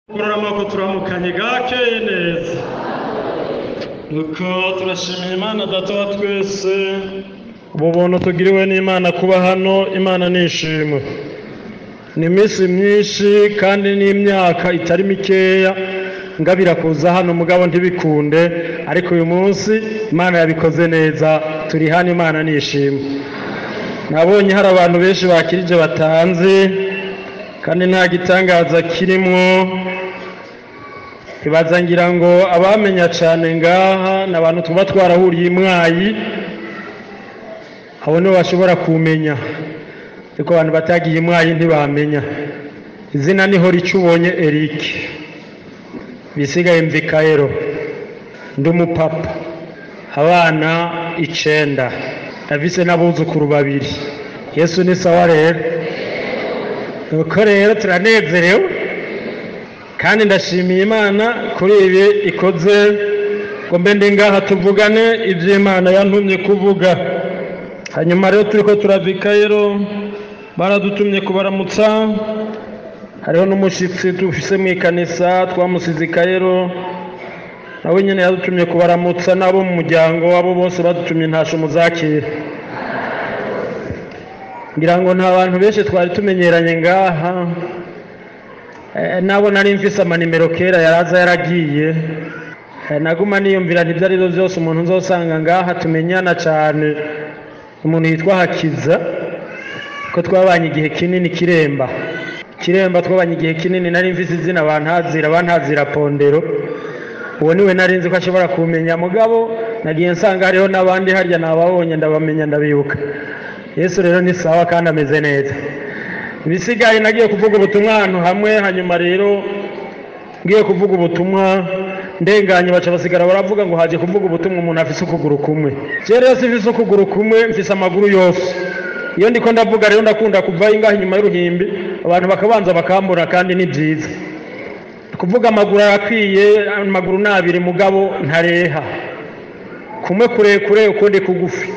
kurora amaboko turamukanye gakeye neza nuko turashimira imana data wa twese ubu buntu tugiriwe n'imana kuba hano imana nishimwe ni iminsi myinshi kandi n'imyaka itari mikeya ngabira kuza hano mugabo ntibikunde ariko uyu munsi imana yabikoze neza turi hano imana nishimwe nabonye hari abantu benshi bakirije batanze kandi nta gitangaza kirimwo ibaza ngira ngo abamenya cyane ngaha ni abantu tuba twarahuriye imwayi abo nibo bashobora kumenya ariko abantu batagiye imwayi ntibamenya izina niho rica ubonye eric bisigaye mvikayero ndi umupapa abana icenda ndavise n'abuzukuru babiri yesu ni sawa rero nuko rero turanezerewe kandi ndashimiye imana kuri ibi ikoze ngo mbe ndi ngaha tuvugane iby'imana yantumye kuvuga hanyuma rero turi ko turavika rero baradutumye kubaramutsa hariho n'umushyitsi dufise mu ikanisa twamusize ikayero nawe nyine yadutumye kubaramutsa n'abo mu muryango wabo bose badutumye ntasho muzakira ngira ngo nta bantu benshi twari tumenyeranye ngaha nabo nari mfise amanimero kera yaraza yaragiye naguma niyumvira ntibyo ari byo byose umuntu uzosanga ngaha tumenyana cyane umuntu yitwa hakiza ko twabanye igihe kinini kiremba kiremba twabanye igihe kinini nari mfise izina bantazira bantazira pondero uwo niwe nari nzi ko ashobora kumenya mugabo nagiye nsanga hariho n'abandi harya nababonye ndabamenya ndabibuka yesu rero ni sawa kandi ameze neza ibisigaye nagiye kuvuga ubutumwa ahantu hamwe hanyuma rero ngiye kuvuga ubutumwa ndenganye baca basigara baravuga ngo haje kuvuga ubutumwa umuntu afise ukuguru kumwe je rero sifise ukuguru kumwe mfise amaguru yose iyo ndiko ndavuga rero ndakunda kuvayo ingaha inyuma y'uruhimbi abantu bakabanza bakambura kandi ni byiza kuvuga amaguru arakwiye amaguru ni abiri mugabo ntareha kumwe kurekure ukundi kugufi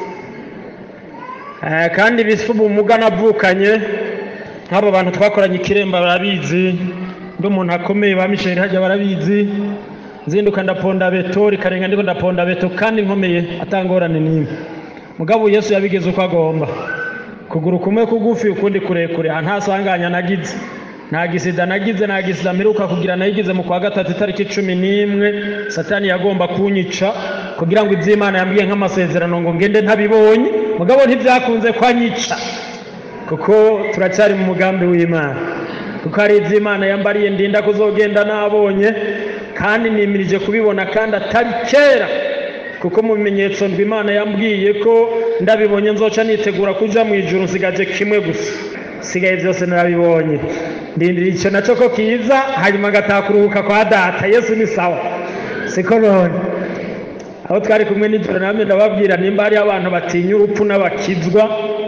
kandi bisa ubumuga navukanye nk'abo bantu twakoranye ikiremba barabizi ndi umuntu akomeye ba misheri hajya barabizi nzinduka ndaponda beto rikarenga ndiko ndaponda beto kandi nkomeye atangorane n'imwe mugabo yesu yabigeze uko agomba kuguru kumwe kugufi ukundi kurekure aha nta sanganya nagize nta gisida nagize nta gisida mperuka kugira nayigize mu kwa gatatu itariki cumi n'imwe satani yagomba kunyica kugira ngo iby'imana yambwiye nk'amasezerano ngo ngende ntabibonye mugabo ntibyakunze kwanyica kuko turacyari mu mugambi w'imana kuko hari iby'imana yambariye ndinda kuzogenda nabonye kandi nimirije kubibona kandi atari kera kuko mu bimenyetso ndwi imana yambwiye ko ndabibonye nzoca nitegura kuja mu ijuru nsigaje kimwe gusa sigaye byose narabibonye ndindira icyo nacyo ko kiza hanyuma ngataha kuruhuka kwa data yesu ni sawa siko none aho twari kumwe n'ijoro namwe ndababwira nimba hariho abantu batinya urupfu n'abakizwa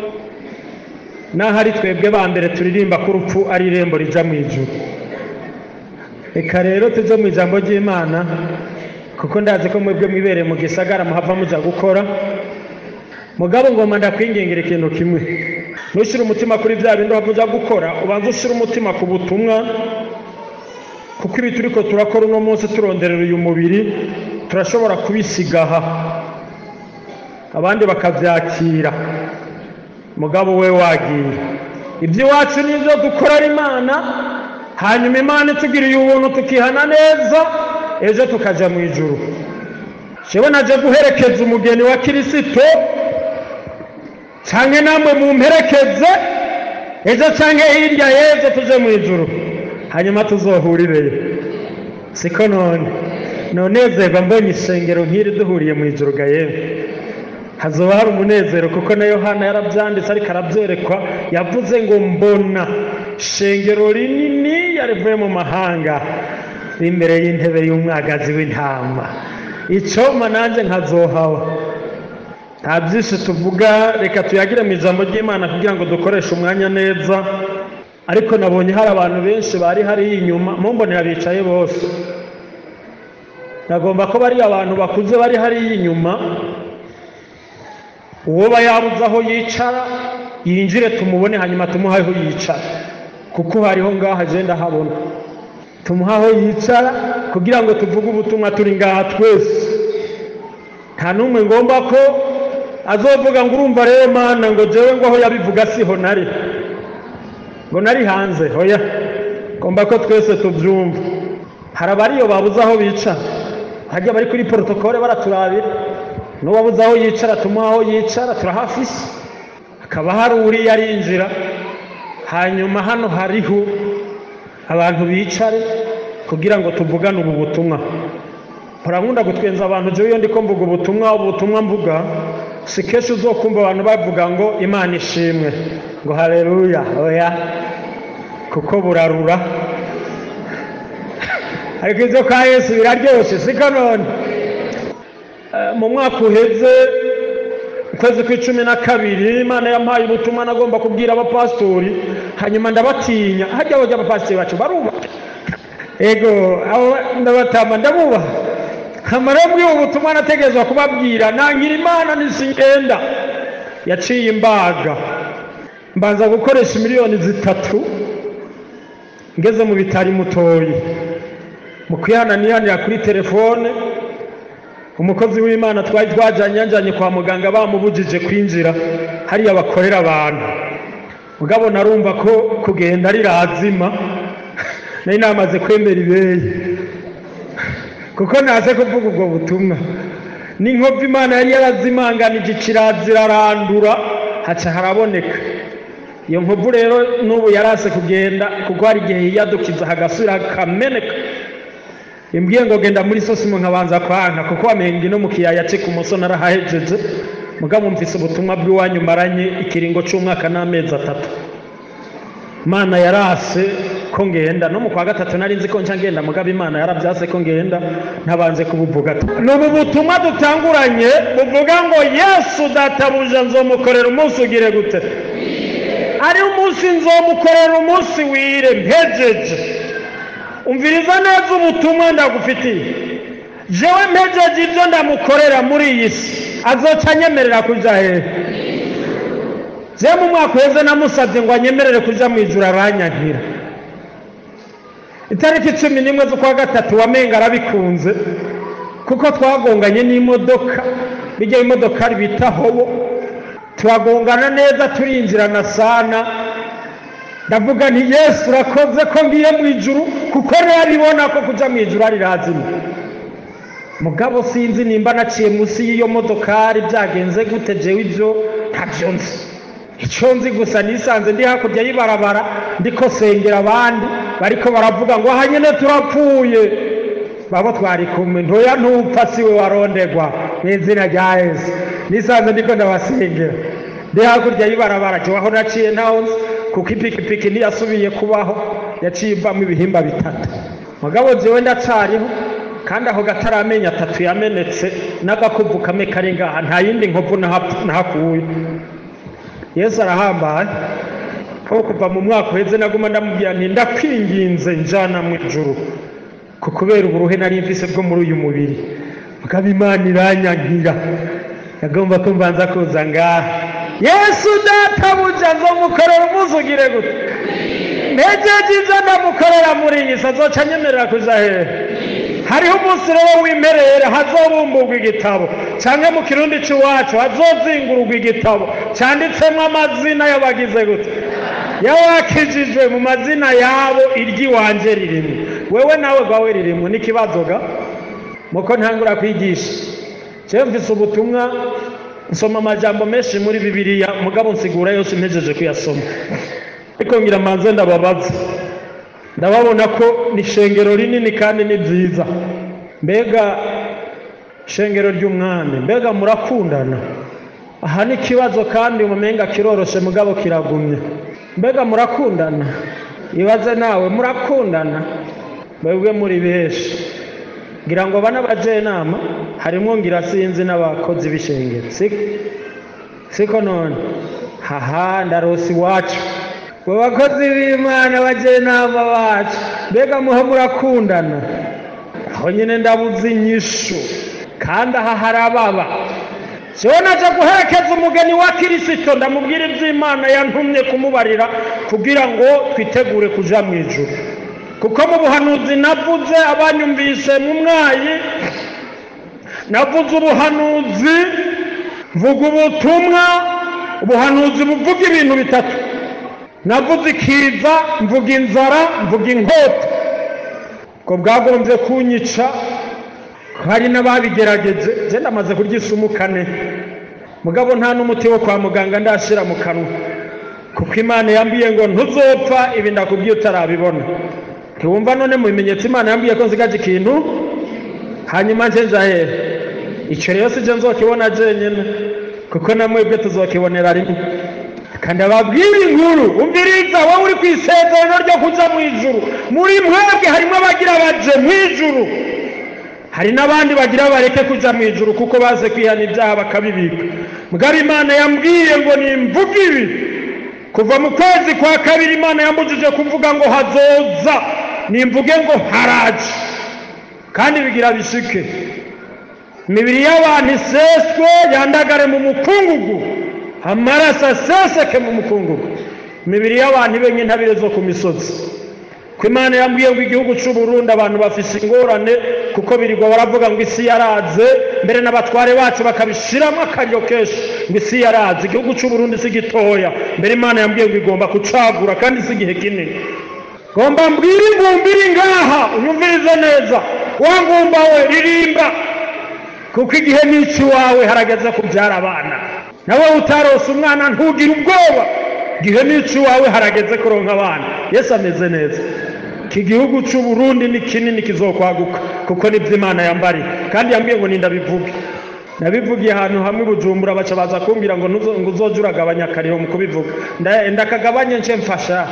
naho ari twebwe ba mbere turirimba ko urupfu ari irembo rija mu ijuru reka rero tujye mu ijambo ry'imana kuko ndazi ko mwebwe mwibereye mu gisagara muhava muja gukora mugabo ngoma ndakwingingira ikintu kimwe ntushyire umutima kuri bya bindi uhava uja gukora ubanza ushyire umutima ku butumwa kuko ibi turi ko turakora uno munsi turonderera uyu mubiri turashobora kubisigaha abandi bakabyakira mugabo we wagiye iby'iwacu ni ibyo dukorera imana hanyuma imana itugiriye ubuntu tukihana neza ejo tukajya mu ijuru jewe naje guherekeza umugeni wa kirisito cyangwa namwe mu mperekeze ejo cyangwa hirya y'ejo tuje mu ijuru hanyuma tuzohurireyo siko none nonezerwa mbonye isengero nk'iri duhuriye mu ijuru ga yewe hazoba hari umunezero kuko na yohana yarabyanditse ariko arabyerekwa yavuze ngo mbona ishengero rinini yarivuye mu mahanga imbere y'intebe y'umwagazi w'intama icyoma nanjye nkazohawa nta byinshi tuvuga reka tuyagire mu ijambo ry'imana kugira ngo dukoreshe umwanya neza ariko nabonye hari abantu benshi bari hariya inyuma mumbonera bicaye bose nagomba ko bari abantu bakuze bari hariya inyuma uwo yabuze aho yicara yinjire tumubone hanyuma tumuhe aho yicara kuko hariho ngaho agenda habona tumuha aho yicara kugira ngo tuvuge ubutumwa turi ngaha twese nta n'umwe ngomba ko azovuga ngo urumva rero mana ngo jewe ngo aho yabivuga siho nari ngo nari hanze hoya ngomba ko twese tubyumva hari abariyo babuze aho bicara hajya bari kuri porotokole baraturabira n'uwabuze aho yicara tumuha aho yicara turahafise hakaba hari uriya arinjira hanyuma hano hariho abantu bicare kugira ngo tuvugane ubu butumwa nkunda gutwenza abantu jewe iyo ndiko mvuga ubutumwa ubutumwa mvuga si kenshi uzokumva abantu bavuga ngo imana ishimwe ngo haleluya oya kuko burarura ariko ibyo kwa yesu biraryoshe siko none mu mwaka uheze ukwezi kw'icumi na kabiri imana yampaye ubutumwa nagomba kubwira abapasitori hanyuma ndabatinya hajya bajya abapasitori bacu barubaha ego abo ndabatama ndabubaha kamara bw'ubu butumwa nategerezwa kubabwira nangira imana nisingenda yaciye imbaga mbanza gukoresha miliyoni zitatu ngeze mu bitari mutoyi mu kwihananiranira kuri telefone umukozi w'imana twari twajyanye yanjyanye kwa muganga bamubujije kwinjira hariya bakorera abantu mugabo narumva ko kugenda ari razima nari namaze kwemera ibeye kuko naze kuvuga ubwo butumwa n'inkovu imana yari yarazimanganije kirazirarandura haca haraboneka iyo nkovu rero n'ubu yarase kugenda kuko hari igihe yiyadukiza hagasubira hakameneka imbwiye ngo genda muri sosimo nkabanza kwanka kuko wamenga ino mu kiyaya cye ku muso narahahejeje mugabo mvise ubutumwa bw'iwanyu maranye ikiringo cy'umwaka n'amezi atatu imana yarase ko ngenda no mu kwa gatatu nari nzi ko nca ngenda mugabo imana yarabyase ko ngenda ntabanze kubuvuga ni ubu butumwa dutanguranye buvuga ngo yesu databuja nzomukorera umunsi ugire gute ari umunsi nzomukorera umunsi wire mpejeje umviriza neza ubutumwa ndagufitiye jewe mpejeje ibyo ndamukorera muri iyi si azoca anyemerera kuja hehe je mu mwaka uheze namusabye ngo anyemerere kuja mu ijuru aranyankira itariki cumi n'imwe z'ukwa gatatu wamenga arabikunze kuko twagonganye n'imodoka bijya imodoka bita hobo turagongana neza turinjirana sana ndavuga nti yesu urakoze ko ngiye mu ijuru kuko nabibona ko kuja mu ijuru ari razima mugabo sinzi nimba naciye munsi y'iyo modokari byagenze gute jewe ibyo ntabyo nzi icyo nzi gusa nisanze ndi hakurya y'ibarabara ndiko sengera abandi bariko baravuga ngo aha nyine turapfuye babo twari kumwe ntoya ntupfa siwe warondegwa mu izina rya yesu nisanze ndiko ndabasengera ndi hakurya y'ibarabara aho naciye ntaho nzi kuko ipikipiki ntiyasubiye kubaho yaciye ivamo ibihimba bitatu mugabo jewe ndacariho kandi aho gataramenya atatu yamenetse n'agakuvu kamwe kari ngaha nta yindi nkovu nahakuye yesu arahambaye aho kuva mu mwaka uheze naguma ndamubwira nti ndakwinginze njana mu ijuru ku kubera uburuhe nari mvise bwo muri uyu mubiri mugabo imana iranyankira yagomba ko mbanza kuza ngaha yesu databuja nzomukorera umunsi ugire gute ntegeje ibyo ndamukorera muri iyi si azoca anyemerera kuja hehe hariho umunsi rero w'imperere hazobumburwa igitabo cyangwa mu kirundi cy'iwacu hazozingururwa igitabo cyanditsemo amazina y'abagize gute y'abakijijwe mu mazina yabo iry'iwanje ririmo wewe nawe rwawe ririmo n'ikibazo ga muko ntangura kwigisha jewe mvise ubutumwa nsoma amajambo menshi muri bibiliya mugabo nsigura yose mpejeje kuyasoma ariko ngira manze ndababaza ndababona ko ni ishengero rinini kandi ni byiza mbega ishengero ry'umwami mbega murakundana aha ni ikibazo kandi umumenga kiroroshe mugabo kiragumye mbega murakundana ibaze nawe murakundana mwebwe muri benshi ngira ngo bana bajenama harimo ngira sinzi n'abakozi b'ishengero siko siko none haha ndarose iwacu mu bakozi b'imana bajenama bacu mbega muho murakundana aho nyine ndabuze inyishu kandi aha harababa siwe naje guherekeza umugeni wa kirisito ndamubwira iby'imana yantumye kumubarira kugira ngo twitegure kuja mu ijuru kuko mu buhanuzi navuze abanyumvise mu mwayi navuze ubuhanuzi mvuga ubutumwa ubuhanuzi buvuga ibintu bitatu navuze ikiza mvuga inzara mvuga inkota ngo bwagombye kunyica hari n'ababigerageje genda amaze kurya isumu kane mugabo nta n'umuti wo kwa muganga ndashyira mu kanwa kuko imana yambwiye ngo ntuzopfa ibi ndakubwiye utarabibona ntiwumva none mu bimenyetso imana yambwiye ko nsigaje ikintu hanyuma nje njahere icyo rero si byo nzokibona jenyine kuko na mwebwe tuzokibonera rimwe kandi ababwira inkuru umviriza wowe uri ku isezerano ryo kuja mu ijuru muri mwebwe harimo abagira baje mu ijuru hari n'abandi bagira bareke kuja mu ijuru kuko baze kwihana ibyaha bakabibika mugabo imana yambwiye ngo nimvuga ibi kuva mu kwezi kwa kabiri imana yambujije kuvuga ngo hazoza nimvuge ngo haraje kandi bigira bishike imibiri y'abantu iseswe yandagare mu mukungugu amaraso aseseke mu mukungugu imibiri y'abantu ibe nk'intabire zo ku misozi ko imana yambwiye ngo igihugu cy'u Burundi abantu bafise ingorane kuko birirwa baravuga ngo isi yaraze mbere n'abatware bacu bakabishiramo akaryo kenshi ngo isi yaraze igihugu cy'u Burundi si gitoya mbere imana yambwiye ngo igomba kucagura kandi si igihe kinini ngomba mbwira ingumba iri ngaha unyumvirize neza wa ngumba we ririmba kuko igihe n'iki wawe harageze kubyara abana nawe utarose umwana ntugire ubwoba igihe n'iki wawe harageze kuronka abana yesu ameze neza iki gihugu cy'u Burundi ni kinini kizokwaguka kuko nibyo imana yambariye kandi yambwiye ngo nindabivuge nabivugiye ahantu hamwe bujumbura baca baza kumbwira ngo ngo uzoje uragabanya akariro mu kubivuga ndakagabanye nce mfasha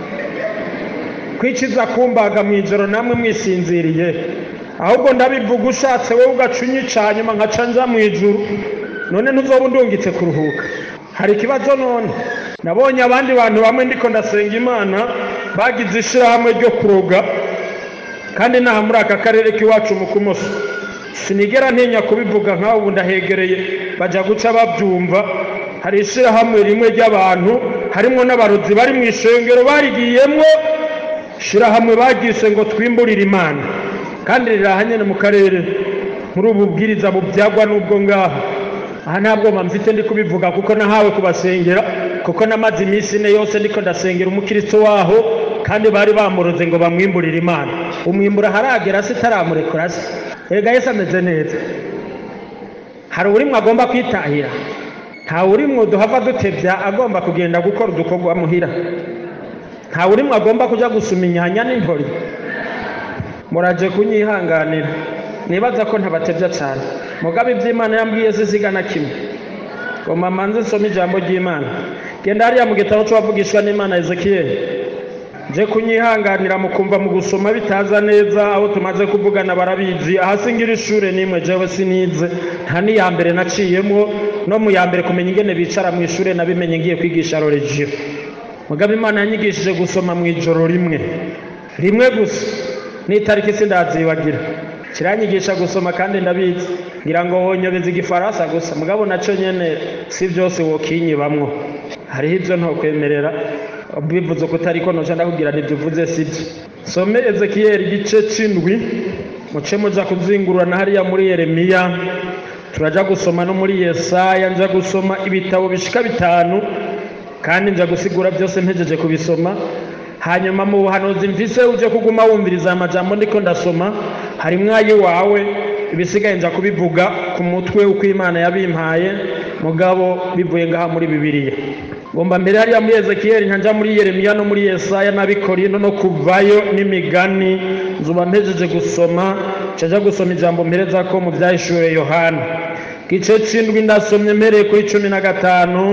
kwikiza kumbaga mu ijoro namwe mwisinziriye ahubwo ndabivuga ushatse wowe ugaca unyica nyuma nkaca nja mu ijuru none ntuzoba undungitse kuruhuka hari ikibazo none nabonye abandi bantu bamwe ndiko ndasenga imana bagize ishyirahamwe ryo kuroga kandi naha muri aka karere k'iwacu mu kumoso sinigera ntinya kubivuga nk'aho ubu ndahegereye bajya guca babyumva hari ishyirahamwe rimwe ry'abantu harimo n'abarozi bari mu ishengero barigiyemwo ishyirahamwe bagise ngo twimburire imana kandi rirahanyene mu karere muri ubu bwiriza bubyagwa n'ubwo ngaho aha ntabwo mfite ndi kubivuga kuko nahawe kubasengera kuko namaze iminsi ine yose ndiko ndasengera umukristo waho kandi bari bamuroze ngo bamwimburire imana umwimbura haragera se itaramurekura se erega yesu ameze neza hari urimwe agomba kwitahira nta urimwe duhava dutebya agomba kugenda gukora udukorwa muhira nta urimwe agomba kujya gusuma inyanya n'intori muraje kunyihanganira nibaza ko ntabatebya cyane mugabe iby'imana yambwiye zizigana kimwe ngo mama nzi nsome ijambo ry'imana genda hariya mu gitabo cy'uwavugishwa n'imana ezekiyeli nje kunyihanganira mukumva mu gusoma bitaza neza aho tumaze kuvugana barabizi ahasingira ishure nimwe jewe sinize nta n'iya mbere naciyemo no mu ya mbere kumenya ingene bicara mu ishure nabimenye ngiye kwigisha roregiyo mugabe imana yanyigishije gusoma mu ijoro rimwe rimwe gusa n'itariki sindazibagira kiranyigisha gusoma kandi ndabizi ngira ngo wonyobeza igifaransa gusa mugabo nacyo nyene si byose wokinyibamwo hariho ibyo ntokwemerera bivuze ko utari ko noca ndakubwira nibyo uvuze sibyo some ezekiyeli igice c'indwi muce muja kuzingurana hariya muri yeremiya turaja gusoma no muri yesaya nja gusoma ibitabo bishika bitanu kandi nja gusigura byose mpejeje kubisoma hanyuma mu buhanuzi mvise uje kuguma wumviriza amajambo ndiko ndasoma hari mwayi wawe ibisigaye nja kubivuga ku mutwe uko imana yabimpaye mugabo bivuye ngaha muri bibiliya ngomba mbere hariya muri ezekiyeli nkajya muri yeremiya no muri yesaya n'abikorino no kuvayo n'imigani nzuba mpejeje gusoma nshajya gusoma ijambo mpereza ko mu byahishuwe yohana igice c'indwi ndasomye mpereye kuri cumi na gatanu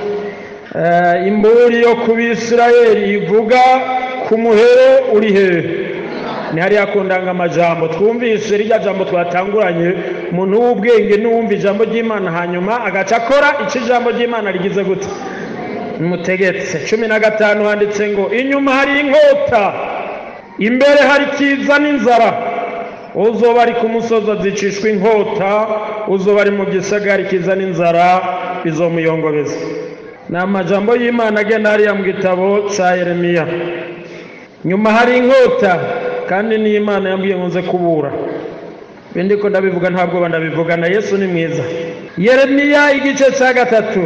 imburi yo ku bisirayeli ivuga ku muhero uri hehe ni hariya ku ndangamajambo twumvise rirya jambo twatanguranye umuntu w'ubwenge n'uwumva ijambo ry'imana hanyuma agaca akora icyo ijambo ry'imana rigize gute mutegetse cumi na gatanu handitse ngo inyuma hari inkota imbere hari kiza n'inzara uzoba ari ku musozi azicishwa inkota uzoba ari mu gisagara kiza n'inzara bizomuyongobeza ni amajambo y'imana agenda hariya mu gitabo cya yeremiya nyuma hari inkota kandi n'imana yambwiye ngo nze kubura bindi ko ndabivuga ntabwo ndabivuga na yesu ni mwiza yeremiya igice cya gatatu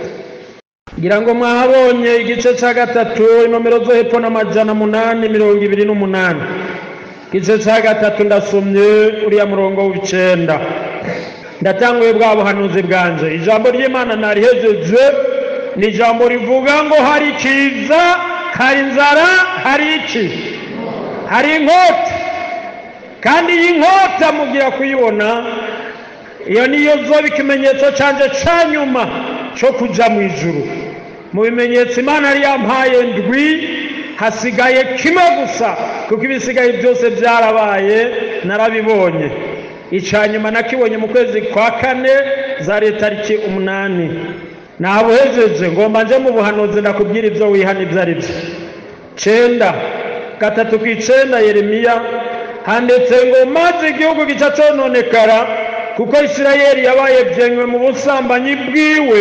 ngira ngo mwahabonye igice cya gatatu inomero zo hepfo n'amajana munani mirongo ibiri n'umunani igice cya gatatu ndasomye uriya murongo w'icenda ndatanguye bwa buhanuzi bwanje ijambo ry'imana narihejeje ni ijambo rivuga ngo hari kiza hari inzara hari iki hari inkota kandi iyi nkota mugira kuyibona iyo niyo zoba ikimenyetso cyanjye cya nyuma cyo kujya mu ijuru mu bimenyetso imana yari yampaye ndwi hasigaye kimwe gusa kuko ibisigaye byose byarabaye narabibonye icya nyuma nakibonye mu kwezi kwa kane za tariki umunani nabuhejeje ngomba nje mu buhanuzi ndakubwira ibyo wihana ibyo ari byo cyenda gatatu ku icenda yeremiya handitse ngo maze igihugu gica cononekara kuko isirayeli yabaye byenywe mu busambanyi bwiwe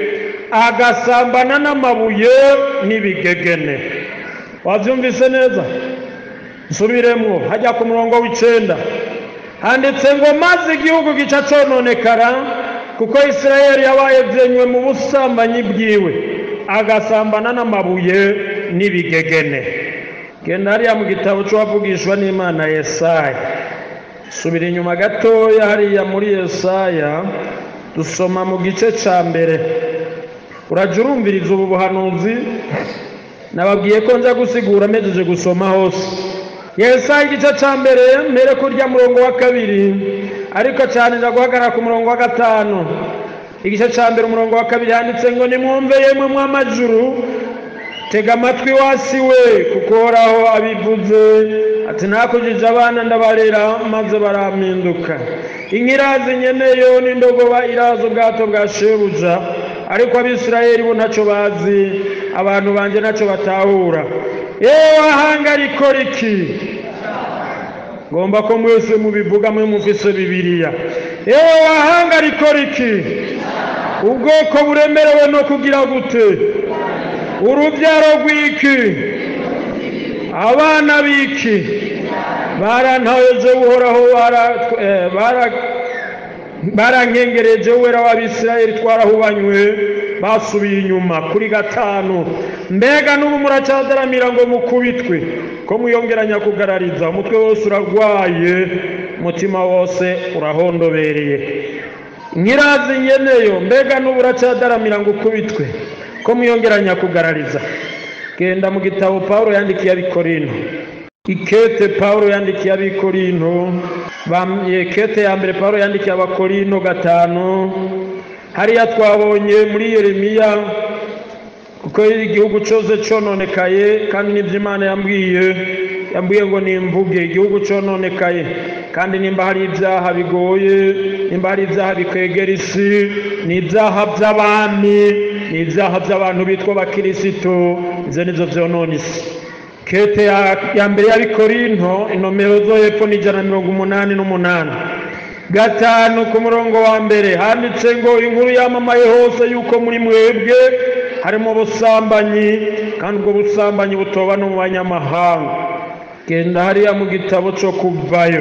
agasambana n'amabuye n'ibigegene wabyumvise neza nsubiremo hajya ku murongo w'icenda handitse ngo maze igihugu gica cononekara kuko isirayeli yabaye byenywe mu busambanyi bwiwe agasambana n'amabuye n'ibigegene genda hariya mu gitabo cy'uwavugishwa n'imana yesaya subira inyuma gatoya hariya muri yesaya dusoma mu gice cya mbere urajya urumviriza ubu buhanuzi nababwiye ko nza gusigura amejeje gusoma hose yesaya igice cya mbere mbere kurya murongo wa kabiri ariko cyane nza guhagarara ku murongo wa gatanu igice cya mbere umurongo wa kabiri handitse ngo nimwumve yemwe mw'amajuru tega amatwi wasi we kuko uhoraho abivuze ati nakujije abana ndabarera maze barampinduka inkirazi nyeneyo n'indogoba iraza ubwato bwa shebuja ariko abisirayeli bo ntacyo bazi abantu banjye ntacyo batahura yewe wahanga rikora iki ngomba ko mwese mubivuga mwe mufise bibiliya yewe wahanga rikora iki ubwoko buremerewe no kugira gute urubyaro rw'iki abana b'iki barantaweje uhoraho barankengereje wera w'abisirayeli twarahubanywe basubiye inyuma kuri gatanu mbega n'ubu muracyadaramira ngo mukubitwe ko mwiyongeranya kugarariza umutwe wose urarwaye umutima wose urahondobereye nkirazi nyeneyo mbega n'ubu uracyadaramira ngo ukubitwe ko mwiyongeranya kugarariza genda mu gitabo paul yandikiye abikorino ikete paul yandikiye abikorino kete ya mbere paul yandikiye abakorino gatanu hariya twabonye muri yeremiya kuko igihugu cyose cyononekaye kandi n'ibyo imana yambwiye yambwiye ngo nimvuge igihugu cyononekaye kandi nimba hari ibyaha bigoye nimba hari ibyaha bikwegera isi ni ibyaha by'abami ni ibyaha by'abantu bitwa abakirisito ibyo nibyo byonona isi kete ya mbere y'abikorinto inomero zo hepfo ni ijana na mirongo umunani n'umunani gatanu ku murongo wa mbere handitse ngo inkuru yamamaye hose yuko muri mwebwe harimo ubusambanyi kandi ubwo busambanyi butoba no mu banyamahanga genda hariya mu gitabo cyo kuvayo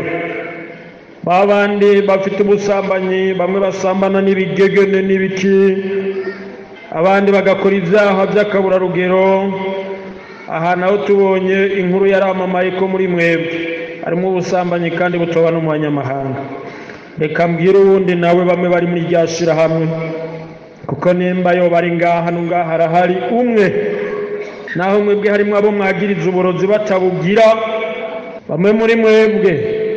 ba bandi bafite ubusambanyi bamwe basambana n'ibigegene n'ibiki abandi bagakora ibyaha by'akaburarugero aha naho tubonye inkuru yaramamaye ko muri mwebwe harimo ubusambanyi kandi butoba no mu banyamahanga reka mbwire uwundi nawe bamwe bari muri rya shyirahamwe kuko nimba yo bari ngaha ngaha harahari umwe naho mwebwe harimo abo mwagiriza uburozi batabugira bamwe muri mwebwe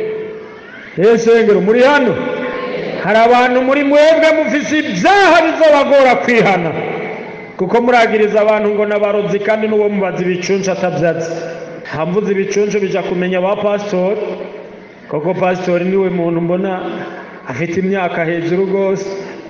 ngero muri hano hari abantu muri mwebwe mufise ibyaha bizabagora kwihana kuko muragiriza abantu ngo n'abarozi kandi n'uwo mubaza ibicuncu atabyatsi hamvuze ibicuncu bijya kumenya ba pasitori koko pasitori niwe muntu mbona afite imyaka hejuru rwose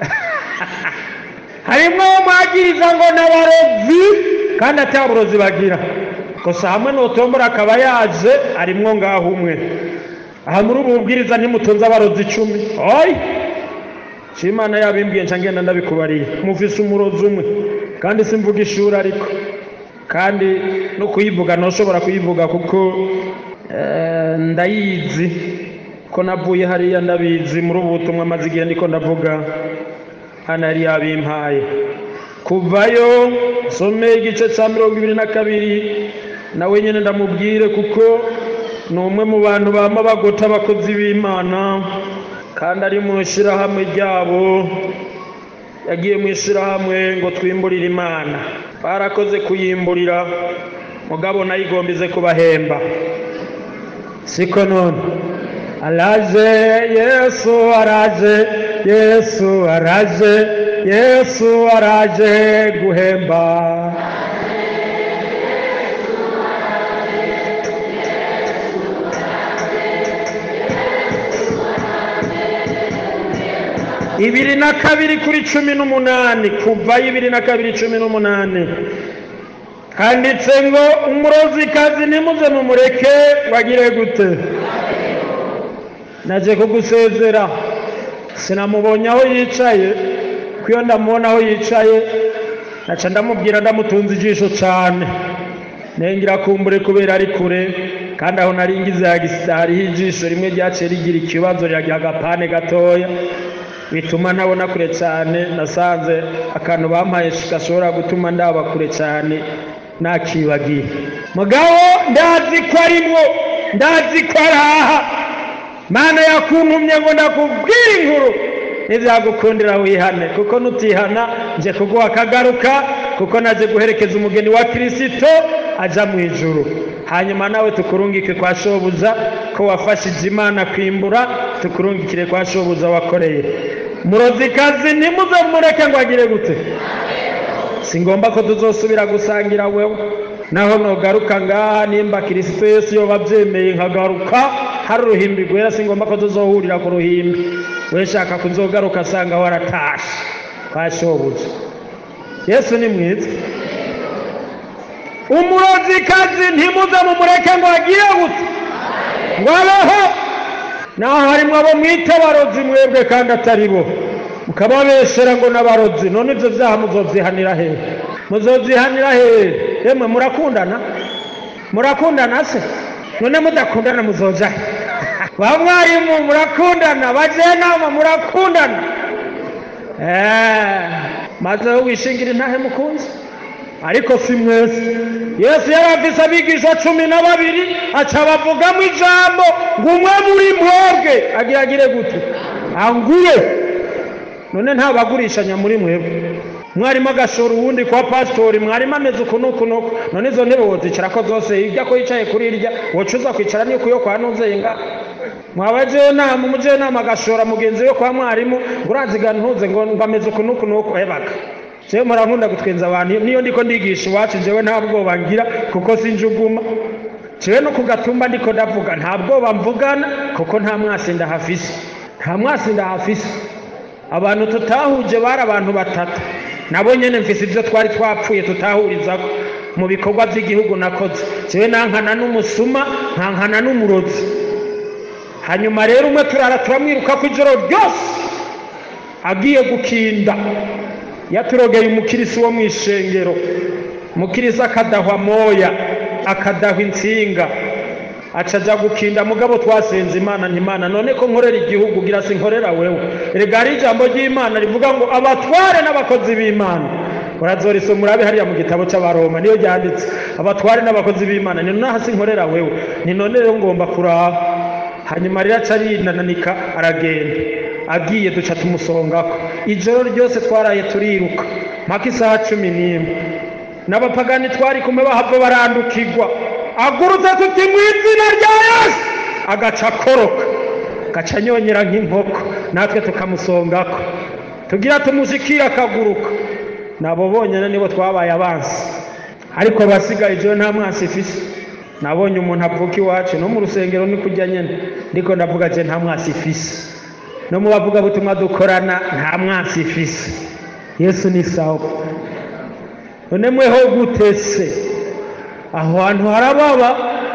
harimo mwagiriza ngo n'abarozi kandi ataburozi bagira gusa hamwe n'utombora akaba yaje arimwo ngaho umwe aha muri ubu bubwiriza ntimutunze abarozi icumi oyi shimana yabimbwiye nca ngenda ndabikubariye mufise umurozi umwe kandi simvuga ishuri ariko kandi no kuyivuga ntushobora kuyivuga kuko eh, ndayizi ko navuye hariya ndabizi muri ubu butumwa maze igihe ndiko ndavuga hano yari yabimpaye kuvayo nsome igice cya mirongo ibiri na kabiri nawe nyine ndamubwire kuko ni umwe mu bantu bama bagota abakozi b'imana kandi ari mu ishyirahamwe ryabo yagiye mu ishyirahamwe ngo twimburire imana barakoze kuyimburira mugabo nayo igombize kubahemba siko none araje yesu araje yesu araje yesu araje guhemba ibiri na kabiri kuri cumi n'umunani kuva ibiri na kabiri cumi n'umunani handitse ngo umurozikazi nimuze mumureke wagire gute naje kugusezera sinamubonye aho yicaye ko iyo ndamubona aho yicaye naca ndamubwira ndamutunze ijisho cyane nengera kumbure kubera ari kure kandi aho nari ngize hariho ijisho rimwe ryaciye rigira ikibazo riragira agapane gatoya bituma ntabona kure cyane nasanze akantu bampaye gashobora gutuma ndaba kure cyane nakibagiye mugabo ndazi ko arimwo ndazi ko ari aha mana yakuntumye ngo ndakubwire inkuru ntibyagukundira wihane kuko nutihana nje kuguha akagaruka kuko naje guherekeza umugeni wa kirisito ajya mu ijuru hanyuma nawe tukurungike kwa shobuza ko wafashije imana kwimbura tukurungikire kwa shobuza wakoreye murozikazi ntimuze mureke ngo agire gute si ngombwa ko tuzosubira gusangira wewe naho nogaruka ngaha nimba kirisito yesu yoba abyemeye nkagaruka hari uruhimbi rwera si ngombwa ko tuzohurira ku ruhimbi we shaka kuzogaruka asanga waratashe kwa shobuja yesu ni mwiza umurozikazi ntimuze mumureke ngo agire gute ngo abeho naho harimo abo mwita abarozi mwebwe kandi atari bo mukababeshera ngo n'abarozi none ibyo byaha muzobyihanira hehe muzobyihanira hehe yemwe murakundana murakundana se none mudakundana muzoja ba mwarimu murakundana bajenama murakundana maze wishingira intahe mukunzi ariko si mwese yesu yari afise abigisha cumi na babiri aca bavugamo ijambo ngo umwe muri mwebwe agira agire gute angure none ntabagurishanya muri mwebwe mwarimu agashora uwundi kwa pasitori mwarimu ameze uku n'uku n'uku none izo ntebe wozicarako zose hirya ko yicaye kuri irya wocuza kwicara n'uko yo kwa nuzenga mwabajenama umujenama agashora mugenzi we kwa mwarimu ngo uraziga ntuze ngo ngo ameze uku n'uku n'uku ebaga jewe murankunda gutwenza abantu niyo ndiko ndigisha iwacu jewe nta bwoba ngira kuko sinjuguma jewe no ku gatumba ndiko ndavuga nta bwoba mvugana kuko nta mwasi ndahafise nta mwasi ndahafise abantu tutahuje bari abantu batatu nabo nyene mfise ivyo twari twapfuye tutahurizako mu bikorwa by'igihugu nakoze jewe nankana n'umusuma nkankana n'umurozi hanyuma rero umwe turara turamwiruka ku ijoro ryose agiye gukinda yaturogeye umukirisi wo mu ishengero umukirisi akadahwa moya akadahwa insinga aca ajya gukinda mugabo twasenze imana ntimana none ko nkorera igihugu gira si nkorera wewe rega hari ijambo ry'imana rivuga ngo abatware n'abakozi b'imana urazorisoma urabe hariya mu gitabo cy'abaroma niyo ryanditse abatware n'abakozi b'imana ni none hasi nkorera wewe ni none rero ngomba kuraba hanyuma rero aca arinananika aragenda agiye duca tumusongako ijoro ryose twaraye turiruka mpaka isaha cumi n'imwe n'abapagani twari kumwe bahava barandukirwa agurutse tuti mu izina rya yesu agaca akoroka agaca anyonyera nk'inkoko natwe tukamusongako tugira tumushikire akaguruka nabo bonyine nibo twabaye abansi ariko abasigaye ijoro nta mwasi ifise nabonye umuntu avuka iwacu no mu rusengero ni kujya nyine ndiko ndavuga je nta mwasi ifise no mu bavugabutumwa dukorana nta mwasi ifise yesu ni sawa none mweho gutese aho hantu harababa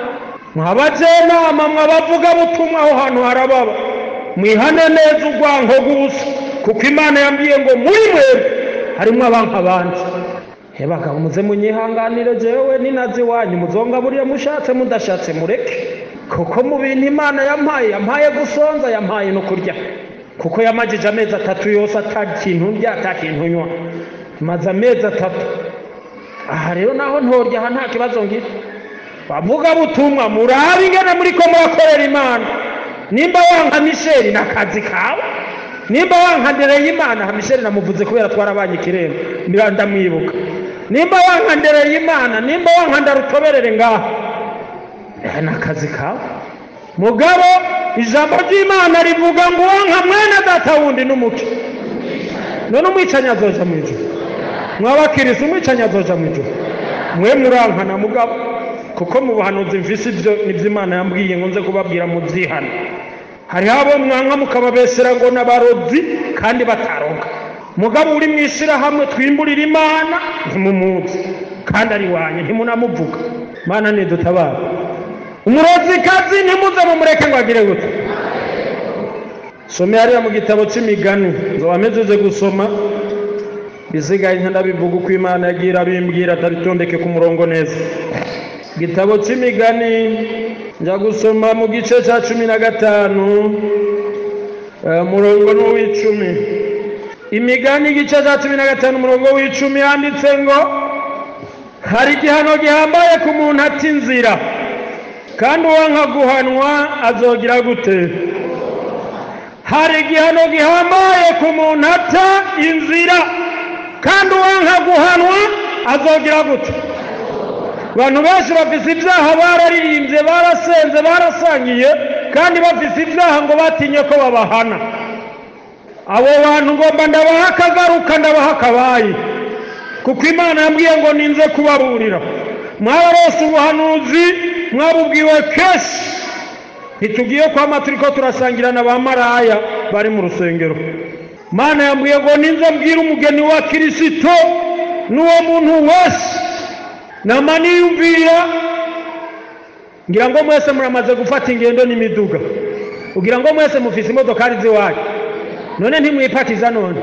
mwabajenama mwabavugabutumwa aho hantu harababa mwihane neza urwanko gusa kuko imana yambwiye ngo muri mwebwe harimo abanka abandi he bagabo muze munyihanganire jewe ninazi wanyu muzongaburiye mushatse mudashatse mureke kuko mu bintu imana yampaye yampaye gusonza yampaye no kurya kuko yamajije amezi atatu yose ata kintu ndya ata kintu nywa maze amezi atatu aha rero naho ntorya aha nta kibazo ngira bavuga butumwa murabe ingene muriko murakorera imana nimba wanka misheli ni akazi kawe nimba wanka ndereye imana misheli namuvuze kubera twarabanye ikirembo mbira ndamwibuka nimba wanka ndereye imana nimba wanka ndarutoberere ngaho eh, ni akazi kawe mugabo ijambo ry'imana rivuga ngo wanka mwene data wundi n'umuco none umwicanyi azoja mu ijuru mwabakirisi umwicanyi azoja mu ijuru mwe murankana mugabo kuko mu buhanuzi mvise ibyo nibyo imana yambwiye ngo nze kubabwira mu byihano hariho abo mwanka mukababesera ngo n'abarozi kandi bataroga mugabo uri mu ishyirahamwe twimburira imana ntimumuzi kandi ari wanyu ntimunamuvuga mana nidutabara umurozikazi ntimuze mumureke ngo agire gute some hariya mu gitabo cy'imigani nzoba mpejeje gusoma bisigaye ndabivuga uko imana yagiye irabimbwira atabitondeke ku murongo neza igitabo cy'imigani njya gusoma mu gice cya cumi na gatanu umurongo n'uw'icumi imigani igice cya cumi na gatanu umurongo w'icumi handitse ngo hari igihano gihambaye ku muntu ata inzira kandi uwanka guhanwa azogira gute hari igihano gihambaye ku muntu ata inzira kandi uwanka guhanwa azogira gute abantu benshi bafise ibyaha bararirimbye barasenze barasangiye kandi bafise ibyaha ngo batinye ko babahana abo bantu ngomba ndabaha akagaruka ndabaha akabaye kuko imana yambwiye ngo ninze kubaburira mwaba bose ubuhanuzi mwabubwiwe kenshi ntitugiye kwama turi ko turasangira na ba maraya bari mu rusengero mana yambwiye ngo ninze mbwire umugeni wa kirisito n'uwo muntu wese nama niyumvira ngira ngo mwese muramaze gufata ingendo n'imiduga ugira ngo mwese mufise imodokari z'iwanyu none ntimwipatiza none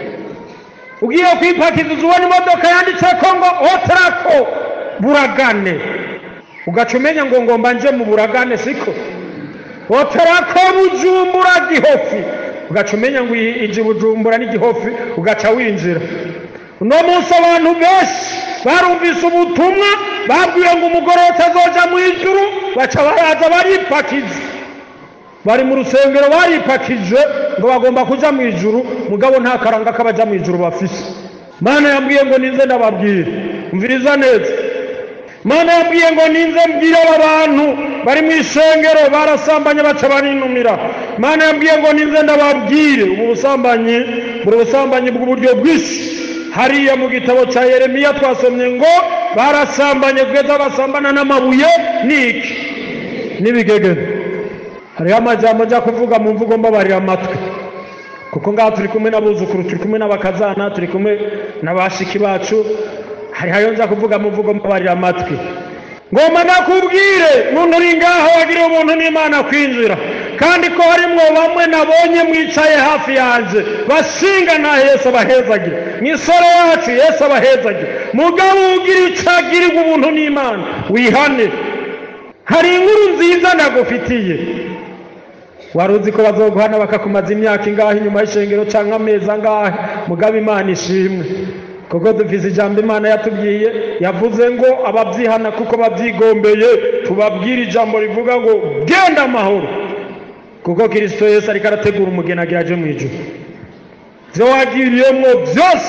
ugiye kwipakiza ubona imodoka yanditseko ngo otarako buragane ugaca umenya ngo ngomba nje mu buragane siko otarako bujumbura gihofi ugaca umenya ngo iji bujumbura n'igihofi ugaca winjira uno munsi abantu benshi barumvise ubutumwa babwiwe ngo umugore utazoja mu ijuru baca baraza baripakiza bari mu rusengero baripakije ngo bagomba kuja mu ijuru mugabo nta karanga k'abaja mu ijuru bafise mana yambwiye ngo ninze ndababwire mviriza neza mana yambwiye ngo ninze mbwire aba bantu bari mu ishengero barasambanye baca barinumira mana yambwiye ngo ninze ndababwire ubu busambanyi buri busambanyi bw'uburyo bwinshi hariya mu gitabo cya yeremiya twasomye ngo barasambanye kugeza basambana n'amabuye n'iki n'ibigegere hariho amajambo njya kuvuga mu mvugo mbabarira amatwi kuko ngaha turi kumwe n'abuzukuru turi kumwe n'abakazana turi kumwe n'abashiki bacu hariho ayo njya kuvuga mu mvugo mbabarira amatwi ngomba nakubwire muntu uri ngaha wagira ubuntu n'imana kwinjira kandi ko harimwo bamwe nabonye mwicaye hafi yanjye bashinga na yesu abahezagire mwisore wacu yesu abahezagire mugabo ugira icyo agirirwa ubuntu n'imana wihane hari inkuru nziza nagufitiye wari uzi ko bazoguhana bakakumaza imyaka ingahe inyuma y'ishengero cyangwa amezi angahe mugabo imana ishimwe kuko dufise ijambo imana yatubwiye yavuze ngo ababyihana kuko babyigombeye tubabwire ijambo rivuga ngo genda amahoro kuko kirisito yesu ariko arategura umugeni agira aje mu ijuru ibyo wagiriyemo byose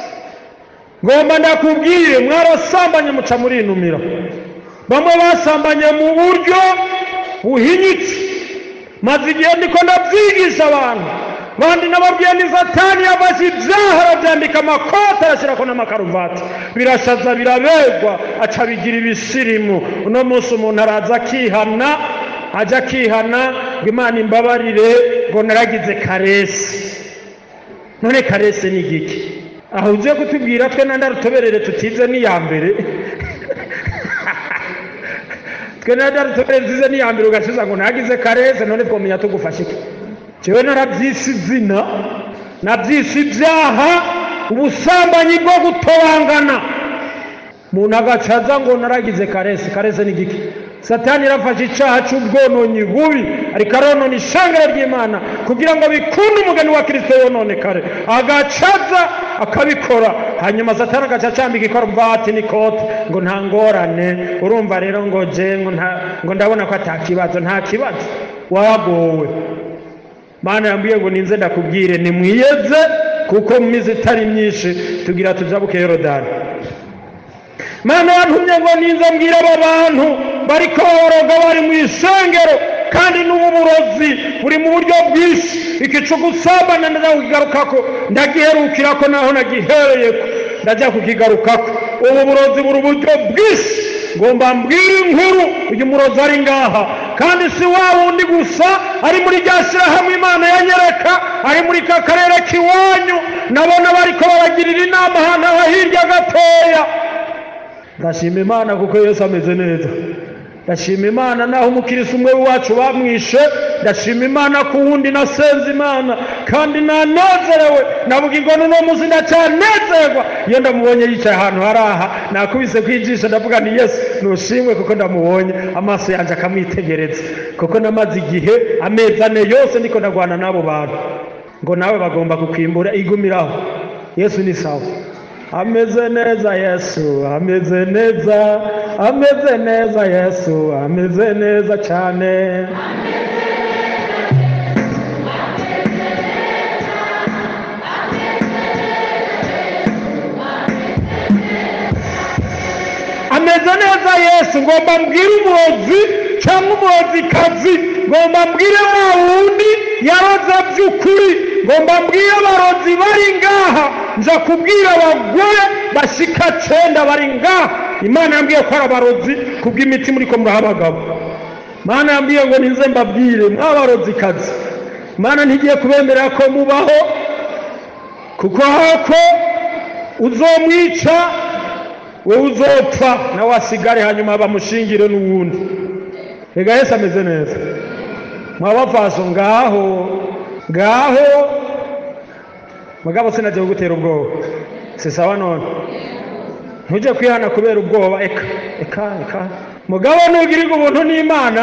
ngomba ndakubwire mwarasambanye muca murinumira bamwe basambanye mu buryo buhinyitse maze igihe ndiko ndabyigisha abantu bandi nababwiye ni satani yafashe ibyaha arabyambika amakoti arashyirako n'amakaruvati birashaza birabegwa aca bigira ibisirimu uno munsi umuntu araza akihana ajya akihana ngo imana imbabarire ngo naragize karesi none karesi ni igiki aho ugiye kutubwira twe nanda rutoberere tutize n'iya mbere twe nanda rutoberere tutize n'iya mbere ugashiza ngo nagize karesi none twamenya tugufashe iki jewe narabyise izina nabyise ibyaha ubusambanyi bwo gutobangana umuntu agacaza ngo naragize karese karese ni giki satani irafashe icyaha cy'ubwononyi bubi ariko aronona ishangara ry'imana kugira ngo bikunde umugani wa kirisito yononekare agacaza akabikora hanyuma satani agaca acambika ikaruvati n'ikote ngo nta ngorane urumva rero ngo je ngo nta ngo ndabona ko ata kibazo nta kibazo wagowe mana yambwiye ngo ninze ndakubwire nimwiyeze kuko mu minsi itari myinshi tugira tujabuke yorodani mana yantumye ngo ninze mbwira aba bantu bariko baboroga bari mu isengero kandi n'ubu burozi buri mu buryo bwinshi ikicu gusambana ndaja kukigarukako ndagiherukirako naho nagihereyeko ndaja kukigarukako ubu burozi buri uburyo bwinshi ngomba mbwire inkuru uyu murozi ari ngaha kandi si wa wundi gusa ari muri rya shyirahamwe imana yanyereka ari muri ka karere k'iwanyu nabona bariko baragirira inama ahantu aho hirya gatoya ndashima imana kuko yesu ameze neza ndashima imana naho umukirisi umwe wacu bamwishe ndashima imana ku wundi nasenze imana kandi nanezerewe navuga ngo n'uno munsi ndacyanezerwa iyo ndamubonye yicaye ahantu hari aha nakubise kwinjisha ndavuga ni yesu nushimwe kuko ndamubonye amaso yanjye akamwitegereza kuko namaze igihe amezi ane yose ndiko ndagwana n'abo bantu ngo nawe bagomba kukwimbura igumiraho yesu ni sawa ameze neza yesu ameze neza ameze neza yesu ameze neza cyane ameze neza yesu ngomba mbwire umurozi cyangwa umurozikazi ngomba mbwire wa wundi yaroze by'ukuri ngomba mbwire abarozi bari ngaha nza kubwira abagore bashika cenda bari ngaha imana yambwiye ko ari abarozi kubw'imiti muri ko muraha abagabo imana yambwiye ngo ninze mbabwire mw'abarozikazi imana ntigiye kubemerera ko mubaho kuko hako uzomwica wowe uzopfa nawe asigare hanyuma bamushingire n'uwundi rega yesu ameze neza mwabavaso ngaho ngaho mugabo sinagiye kugutera ubwoba si sawa none ntujye kwihana kubera ubwoba eka eka eka mugabo nugirirwa ubuntu n'imana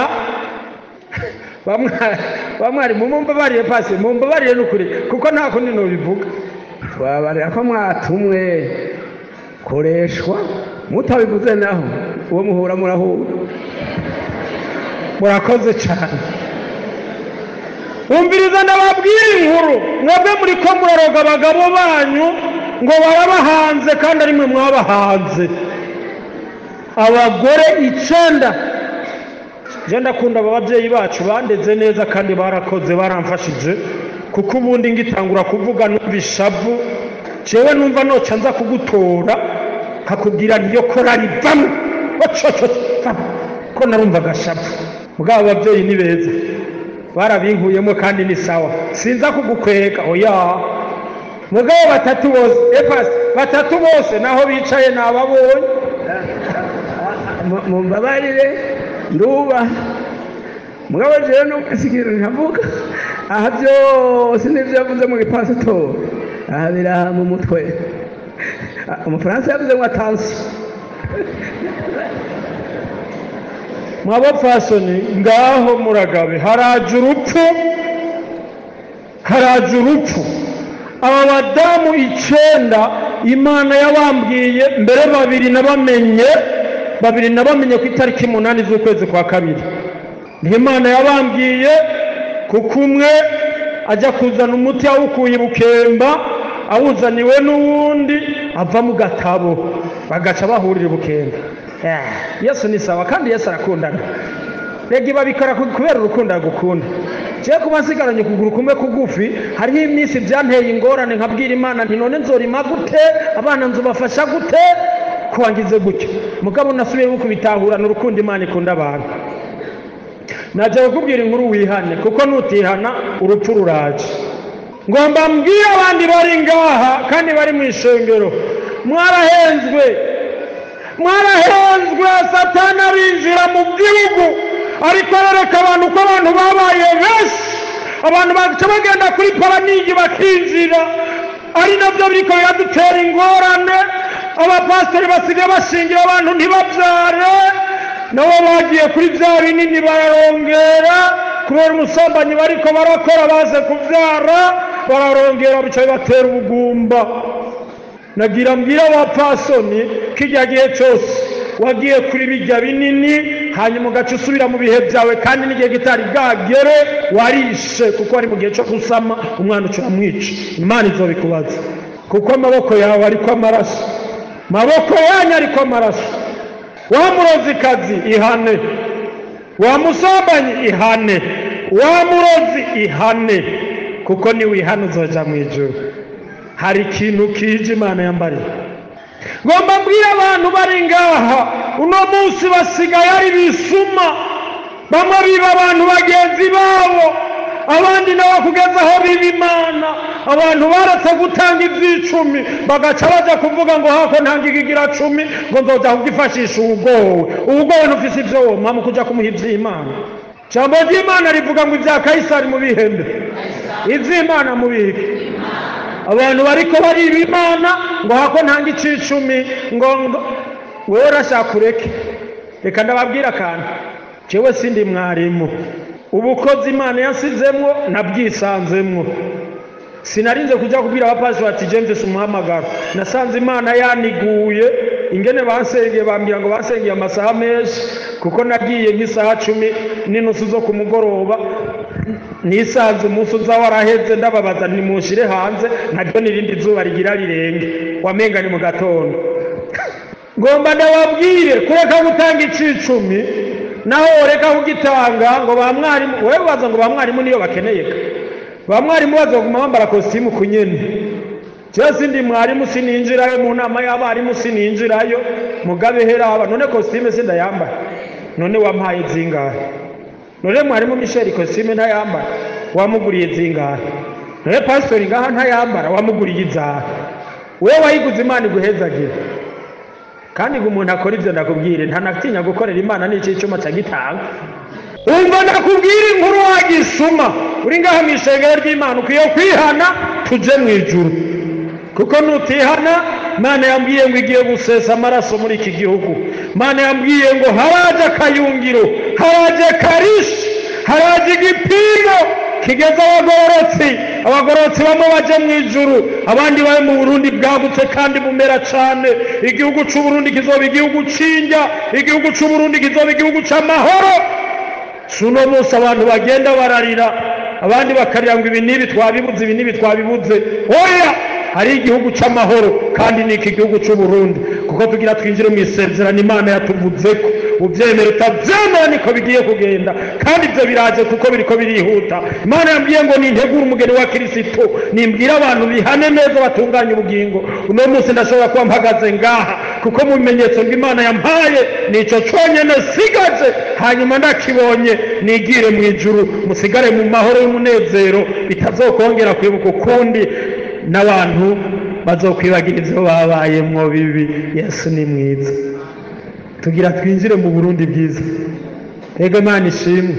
bamwari mumbabarire pasi mumbabarire n'ukuri kuko nta kundi nubivuga twabarira ko mwatumwe koreshwa mutabivuze naho uwo muhura murahura murakoze cyane wumviriza ndababwira inkuru mwebwe muri ko muraroga abagabo banyu ngo barabahanze kandi ari mwe mwabahanze abagore icenda je ndakunda aba babyeyi bacu bandeze neza kandi barakoze baramfashije kuko ubundi ngitangura kuvuga numva ishavu jewe numva noca nza kugutora nkakubwira niyo korari vamwe ococo vamwe ko narumva agashavu mugabo ababyeyi ni beza barabinkuyemo kandi ni sawa sinza kugukwega oya mugabo batatu bose epasi batatu bose naho bicaye nababonye mumbabarire nduba mugabo jewe nukasikira nkavuga aha byose nivyo yavuze mu gipasitori aha biraha mu mutwe umufaransa yavuze ngo atansi mwabapfasoni ngaho muragabe haraje urupfu haraje urupfu aba badamu icenda imana yabambwiye mbere babiri nabamenye babiri nabamenye ku itariki umunani z'ukwezi kwa kabiri niho imana yabambwiye kuko umwe ajya kuzana umuti awukuye bukemba awuzaniwe n'uwundi ava mu gatabo bagaca bahurira bukemba yesu ni sawa kandi yesu arakundana rega ibabikora kubera urukundo agukunda jewe kuba nsigaranye ukuguru kumwe kugufi hariho iminsi byanteye ingorane nkabwira imana nti none nzorima gute abana nzubafasha gute kwangize gutyo mugabo nasubiye kubitahurana urukundo imana ikunda abantu najya kukubwira inkuru wihane kuko nutihana urupfu ruraje ngomba mbwire abandi bari ngaha kandi bari mu ishengero mwarahenzwe mwarahenzwe satani arinjira mu gihugu ariko arereka abantu ko abantu babaye benshi abantu baca bagenda kuri paranigi bakinjira ari nabyo biriko biradutera ingorane abapasitori basigaye bashingira abantu ntibabyare nabo bagiye kuri bya binini bararongera kubera umusambanyi bariko barakora baze kubyara bararongera bica bibatera ubugumba nagira mbwira abapfasoni kijya gihe cyose wagiye kuri bijya binini hanyuma ugaca usubira mu bihe byawe kandi n'igihe kitari bwagere warishe kuko ari mu gihe cyo gusama umwana uca uramwica imana izobikubaza kuko amaboko yawe ariko amaraso maboko yanyu ariko amaraso wa murozikazi ihane wa musambanyi ihane wa murozi ihane kuko niwihana uzoja mu ijuru hari ikintu kije imana yambariye ngomba mbwira abantu bari ngaha uno munsi basigaye ari bisuma bamwe biba abantu bagenzi babo abandi nabo kugeza aho biba imana abantu baretse gutanga iby'icumi bagaca bajya kuvuga ngo hako ntanga ikigira cumi ngo nzoja kugifashisha ubugowe ubugowe ntufise ibyo woma mu kuja kumuha iby'imana ijambo ry'imana rivuga ngo ibya kayisari mu bihembe iby'imana mu bike abantu bariko bariba imana ngo hako ntanga icicumi ngo ngo wewe urashaka ureke reka ndababwira akantu jewe sindi mwarimu ubukozi imana yasizemwo nabwisanzemwo sinarinze kujya kubwira abapasi bati james umuhamagaro nasanze imana yaniguye ingene bansengeye bambwira ngo basengeye amasaha menshi kuko nagiye nk'isaha cumi n'inusu zo ku mugoroba nisanze umunsi uza waraheze ndababaza nimushire hanze naryo n'irindi zuba rigira rirenge wamenga ni mu gatondo ngomba ndababwire kureka gutanga icicumi naho woreka kugitanga ngo ba mwarimu wowe ubaza ngo ba mwarimu niyo bakeneye ba mwarimu bazaguma bambara kositimu ku nyene jewe sindi mwarimu sininjirayo mu nama y'abarimu sininjirayo mugabe heraba none kositimu sindayambaye none wampaye zingahe none mwarimu misheli kositimu ntayambara wamuguriye zingahe none pasitori ngaha ntayambara wamuguriye izahe wewe wayiguze imana iguhezagira kandi ngo umuntu akora ibyo ndakubwire ntanatinya gukorera imana n'icyo icyuma cyagitanga umva ndakubwira inkuru wagisuma uri ngaha mu ishengero ry'imana ukwiye kwihana tujye mu ijuru kuko nutihana imana yambwiye ngo igiye gusesa amaraso muri iki gihugu imana yambwiye ngo haraje akayungiro haraje karishi haraje igipimo kigeze abagororotsi abagororotsi bamwe baje mu ijuru abandi bari mu burundi bwagutse kandi bumera cyane igihugu cy'uburundi kizoba igihugu cy'injya igihugu cy'uburundi kizoba igihugu cy'amahoro si uno munsi abantu bagenda bararira abandi bakarira ngo ibi n'ibi twabibuze ibi n'ibi twabibuze oya hari igihugu cy'amahoro kandi ni iki gihugu cy'uburundi kuko tugira twinjire mu isezerano imana yatuvuze ko ubyemera utabyemera niko bigiye kugenda kandi ibyo biraje kuko biriko birihuta imana yambwiye ngo nintegure umugeni wa kirisito nimbwira abantu bihane neza batunganye ubugingo uno munsi ndashobora kuba mpagaze ngaha kuko mu bimenyetso bw'imana yampaye nicyo cyonyine sigaje hanyuma ndakibonye nigire mu ijuru musigare mu mahoro y'umunezero bitazokongera kwibuka ukundi n'abantu bazokwibagira ibyo babayemwo bibi yesu ni mwiza tugira twinjire mu burundi bwiza rega imana ishimwe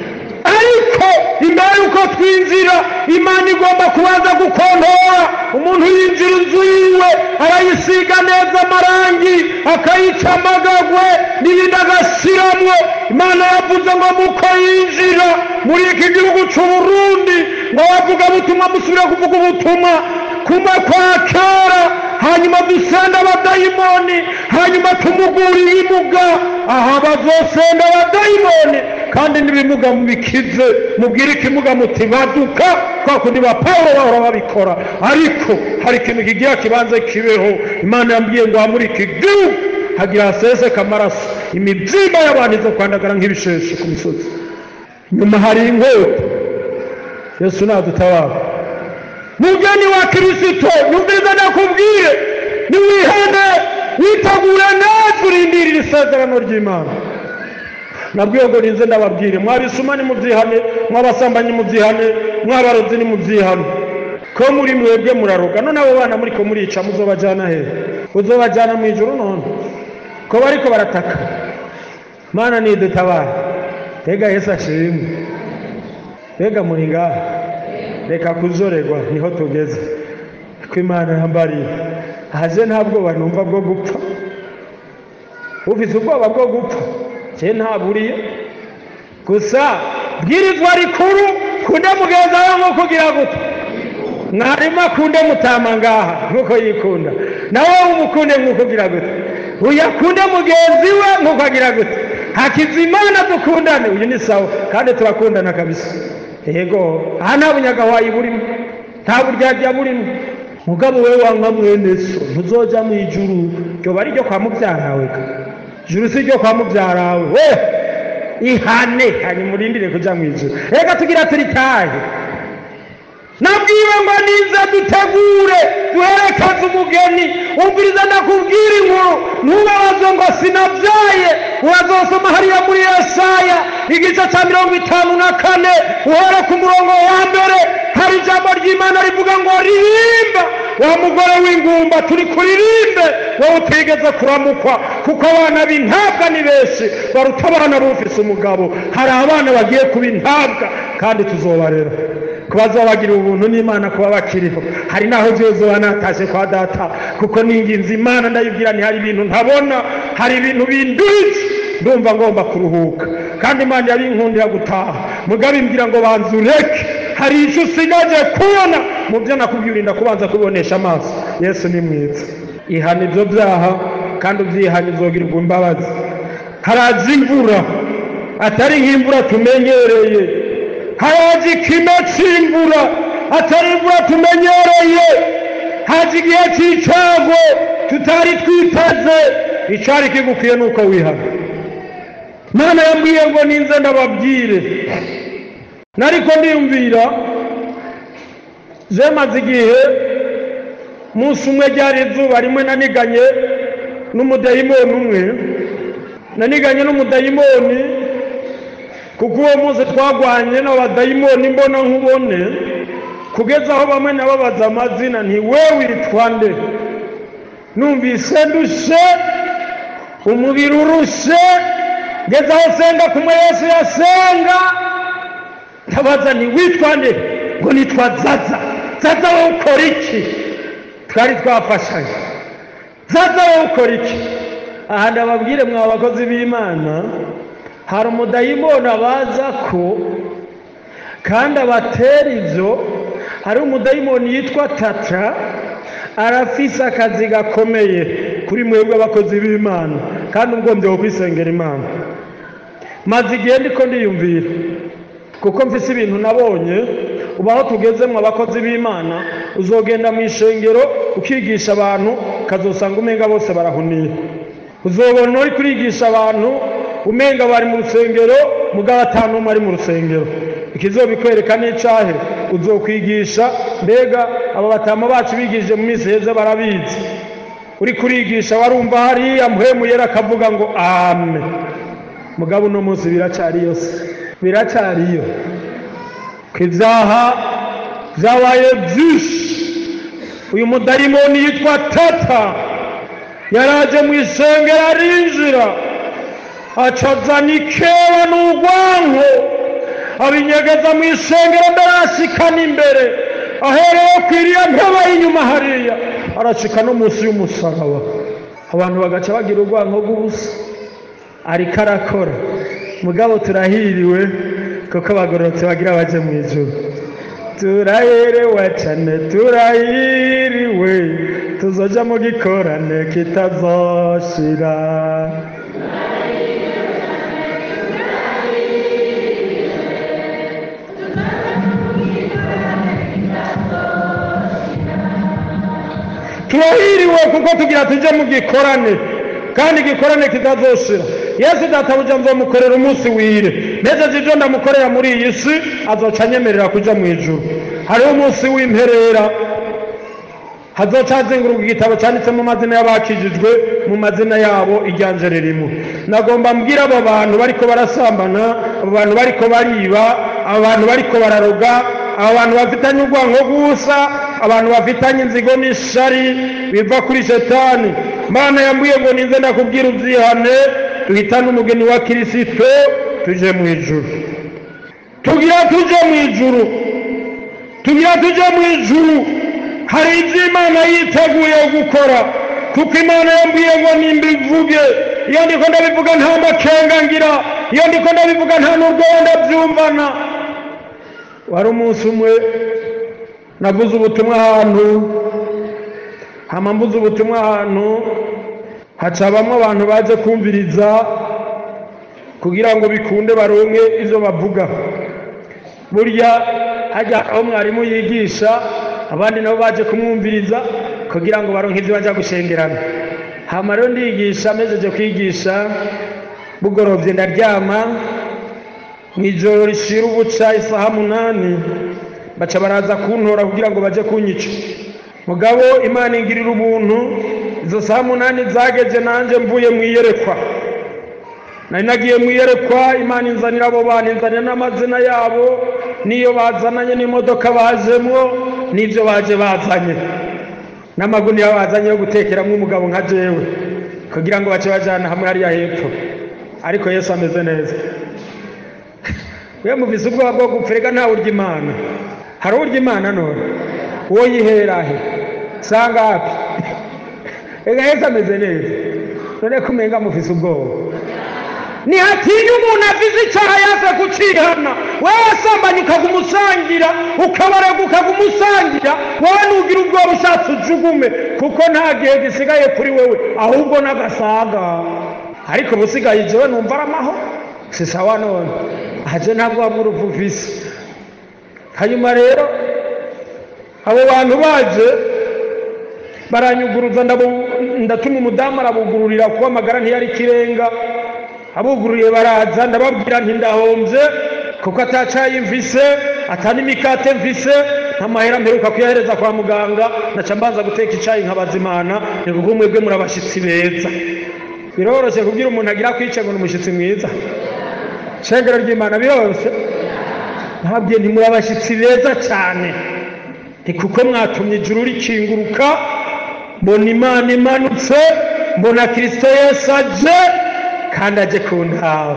ariko imbere y'uko twinjira imana igomba kubanza gukontora umuntu yinjira inzu yiwe arayisiga neza amarangi akayica amagagwe n'ibindi agashiramwo imana yavuze ngo muko yinjira muri iki gihugu cy'uburundi ngo bavuga butumwa musubire kuvuga ubutumwa kumwe kwa kera hanyuma dusenda abadayimoni hanyuma tumugurire imuga aha bazosenda abadayimoni kandi n'ibimuga mubikize mubwire ikimuga muti baduka kwa kundi ba pawulo bahora babikora ariko hari ikintu kigira kibanza kibeho imana yambwiye ngo muri iki gihugu hagira haseseka amaraso imibyimba y'abantu izo kwandagara nk'ibisheshe ku misozi nyuma hari inkota yesu nadutabara mugeni wa kirisito yumviriza ndakubwire niwihane witegure neza urindirire isezerano ry'imana nabwiye ngo ninze ndababwire mwabisuma ni mubyihane mwabasambanyi mubyihane mwabarozi ni mubyihane ko muri mwebwe muraroga none abo bana muri ko murica muzobajyana he uzobajyana mu ijoro none ko bariko barataka mana nidutabara tega yesu ashimwe tega muri ngaha reka kuzorerwa niho tugeze ko imana yambariye haje nta bwoba numva bwo gupfa ufise ubwoba bwo gupfa je ntaburiye gusa bwirizwa rikuru kunde mugenzi wawe nk'uko ugira gute mwarimu akunde mutama ngaha nk'uko yikunda nawe umukunde nk'uko ugira gute uyu akunde mugenzi we nk'uko agira gute hakizimana dukundane uyu ni sawa kandi turakundana kabisa yego aha nta bunyagawayi burimo nta buryarya burimo mugabo we wanka mwene so ntuzoja mu ijuru ryoba ari ryo kwa mubyarawe ka ijuru si ryo kwa mubyarawe we ihane hanyuma urindire kuja mu ijuru reka tugira turitahe nabwiwe ngo nize dutegure duherekeze umugeni umviriza ndakubwira inkuru ntubabaze ngo sinabyaye urazosoma hariya muri yesaya igice cya mirongo itanu na kane uhere ku murongo wa mbere hari ijambo ry'imana rivuga ngo ririmba wa mugore w'ingumba turi kuririmbe wowe utigeze kuramukwa kuko abana b'intabwa ni benshi baruta abana bufise umugabo hari abana bagiye kuba intabwa kandi tuzobarera kuba bagira ubuntu n'imana kuba bakiriho hari n'aho zoba natashe kwa data kuko ninginze imana ndayibwira ni hari ibintu ntabona hari ibintu binduritse ndumva ngomba kuruhuka kandi imana yabinkundira gutaha mugabe imbwira ngo banza ureke hari icyo usigaje kubona mu byo nakubwira urinda kubanza kubonesha amaso yesu ni mwiza ihana ibyo byaha kandi ubyihanye uzogirirwa imbabazi haraza imvura atari nk'imvura tumenyereye haraje ikime cy'imvura atari imvura tumenyereye haje igihe cy'icago tutari twiteze icari kigukwiye nuko wihana mana yambwiye ngo ninze ndababwire nariko ndiyumvira zemaze igihe munsi umwe ryari izuba rimwe naniganye n'umudayimoni umwe naniganye n'umudayimoni kuko uwo munsi twagwanye n'abadayimoni mbona nkubone kugeza aho bamwe nababaza amazina nti we witwa nde numvise ndushe umubiri urushe ngeze aho senga kumwe yesu yasenga ndabaza nti witwa nde ngo nitwa zaza zaza wowe ukora iki twari twafashanye zaza wowe ukora iki aha ndababwire mwa bakozi b'imana hari umudayimoni abaza ko kandi abatera ibyo hari umudayimoni yitwa tata arafise akazi gakomeye kuri mwebwe abakozi b'imana kandi ugombye kwisengera imana maze igihe ndiko ndiyumvira kuko mfise ibintu nabonye ubu aho tugeze mu abakozi b'imana uzogenda mu ishengero ukigisha abantu ukazosanga umenga bose barahuniye uzobona uri kurigisha abantu umenga bari mu rusengero mugabo atanu umwe ari mu rusengero ikizobikwereka n'icahe uzokwigisha mbega aba batama bacu bigishije mu minsi heza barabizi uri kurigisha warumva hariya muhemuyera akavuga ngo ame mugabo uno munsi biracariyo se biracariyo ko ibyaha byabaye byinshi uyu mudayimoni yitwa tata yaraje mu isengero arinjira acazana ikeba n'urwanko abinyegeza mu isengero mbere ashikana imbere ahereye ku iriya ntebe y'inyuma hariya arashika no munsi y'umusaraba abantu bagaca bagira urwanko rw'ubusa ariko arakora mugabo turahiriwe kuko abagororotse bagira baje mu ijoro turaherewe cyane turahiriwe tuzoja mu gikorane kitazoshira turahiriwe kuko tugira tujye mu gikorane kandi igikorane kitazoshira yesu databuja nzomukorera umunsi wire neza ibyo ndamukorera muri iyi si azoca anyemerera kuja mu ijuru hariho umunsi w'imperera hazoca hazenguruka igitabo cyanditsemo amazina y'abakijijwe mu mazina yabo iryanje ririmo nagomba mbwira abo bantu bariko barasambana abo bantu bariko bariba abo bantu bariko bararoga abo bantu bafitanye urwango rw'ubusa abantu bafitanye inzigo n'ishari biva kuri shetani mana yambwiye ngo ninze ndakubwira ubyihane duhitane umugeni wa kirisito tuje mu ijuru tugira tuje mu ijuru tugira tuje mu ijuru hari ibyo imana yiteguye gukora kuko imana yambwiye ngo nimbivuge iyo ndiko ndabivuga nta makenga ngira iyo ndiko ndabivuga nta n'urwo ndabyumvana wari umunsi umwe navuze ubutumwa ahantu hama mbuze ubutumwa ahantu hacabamwo abantu baje kumviriza kugira ngo bikunde baronke ivyo bavuga burya hajya aho mwarimu yigisha abandi nabo baje kumwumviriza kugira ngo baronke ivyo baja gushengerana hama rero ndigisha mejeje kwigisha bugorovye ndaryama mw'ijoro rishira ubuca isaha munani baca baraza kuntora kugira ngo baje kunyica mugabo imana ingirira ubuntu izo saha munani zageze nanje mvuye mwiyerekwa nari nagiye mwiyerekwa imana inzanira abo bantu inzanira n'amazina yabo n'iyo bazananye n'imodoka bajemwo n'ibyo baje bazanye n'amagunira bazanye yo gutekeramo umugabo nka jewe kugira ngo bace bajana hamwe hariya hepfo ariko yesu ameze neza we muvise ubwoba bwo gupfa reka ntawe urya imana hari urya imana none uwo yiherahe sanga hapi reka yesu ameze neza none ko umenga mufise ubwoba ntihatinya umuntu avize icyaha yaze kucihana wowe wasambanye ukaguma usangira ukabarega ukaguma usangira wowe nugira ubwoba ushatse ujugume kuko nta gihe gisigaye kuri wewe ahubwo n'agasaga ariko ubusigaye jewe numva ari amahoro si sawa none aje ntabwo wabura uvuvise hanyuma rero abo bantu baje baranyuguruza ndatuma umudamu arabugururira kuko amagara ntiyari ikirenga abugururiye baraza ndababwira nti ndahombye kuko atacaye mvise atanimikate mvise nta mahera mperuka kuyahereza kwa muganga naca mbanza guteka icayi nkabaza imana ni kuko mwebwe muri abashitsi beza biroroshye kubwira umuntu agira kwica ngo ni umushyitsi mwiza shengero ry'imana biroroshye ntabwiye nti muri abashyitsi beza cyane ni kuko mwatumye ijuru rikinguruka mbona imana imanutse mbona kirisito yesu aje kandi aje ku ntawe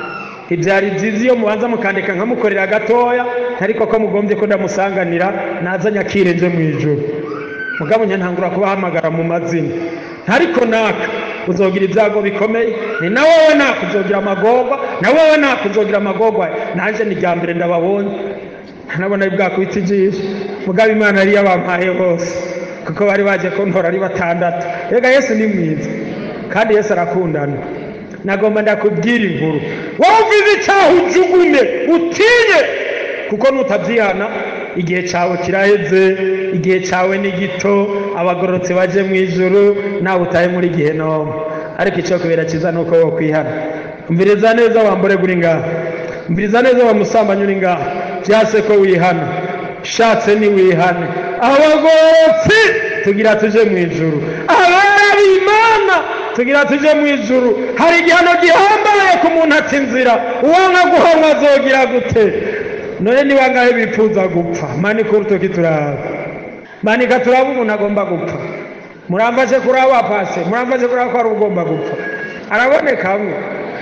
ibyari byiza iyo mubanza mukandika nkamukorera gatoya ariko ko mugombye ko ndamusanganira nazanye akirenje mu ijoro mugabo ntangura kubahamagara mu mazina ariko naka uzogira ibyago bikomeye ni na wowe naka uzogira amagorwa na wowe naka uzogira amagorwa nanjye ni irya mbere ndababonye nabona bwakubita ijisho mugabo imana yari yabampaye bose kuko bari baje kuntora ari batandatu rega yesu ni mwiza kandi yesu arakundana nagomba ndakubwira inkuru wowe uvize icyaha ujugume utinye kuko nutabyihana igihe cyawe kiraheze igihe cyawe ni gito abagororotse baje mu ijuru nawe utahe muri gihe nomu ariko icyo kubera cyiza ni uko wo kwihana umviriza neza wambure uri ngaha umviriza neza wamusambanyi uri ngaha byase ko wihana ushatse ni wihane abagororotsi tugira tuje mu ijuru abana b'imana tugira tuje mu ijuru hari igihano gihambaye ku muntu atsinzira uwanga guhanwa azogira gute none ni bangahe bifuza gupfa manika urutoki turaba manika turaba umuntu agomba gupfa muramfashe kuri abo apase muramfashe kuri abo ko ari ugomba gupfa araboneka amwe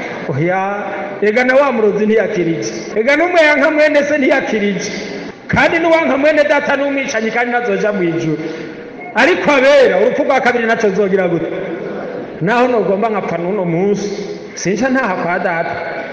oya ega na wa murozi ntiyakirije ega n'umwe yanka mwene se ntiyakirije kandi n'uwanka mwene data n'umwicanyi kandi ntazoja mu ijuru ariko abera urupfu rwa kabiri nacyo zogira gute naho nugomba nkapfa n'uno munsi sinca ntaha kwa data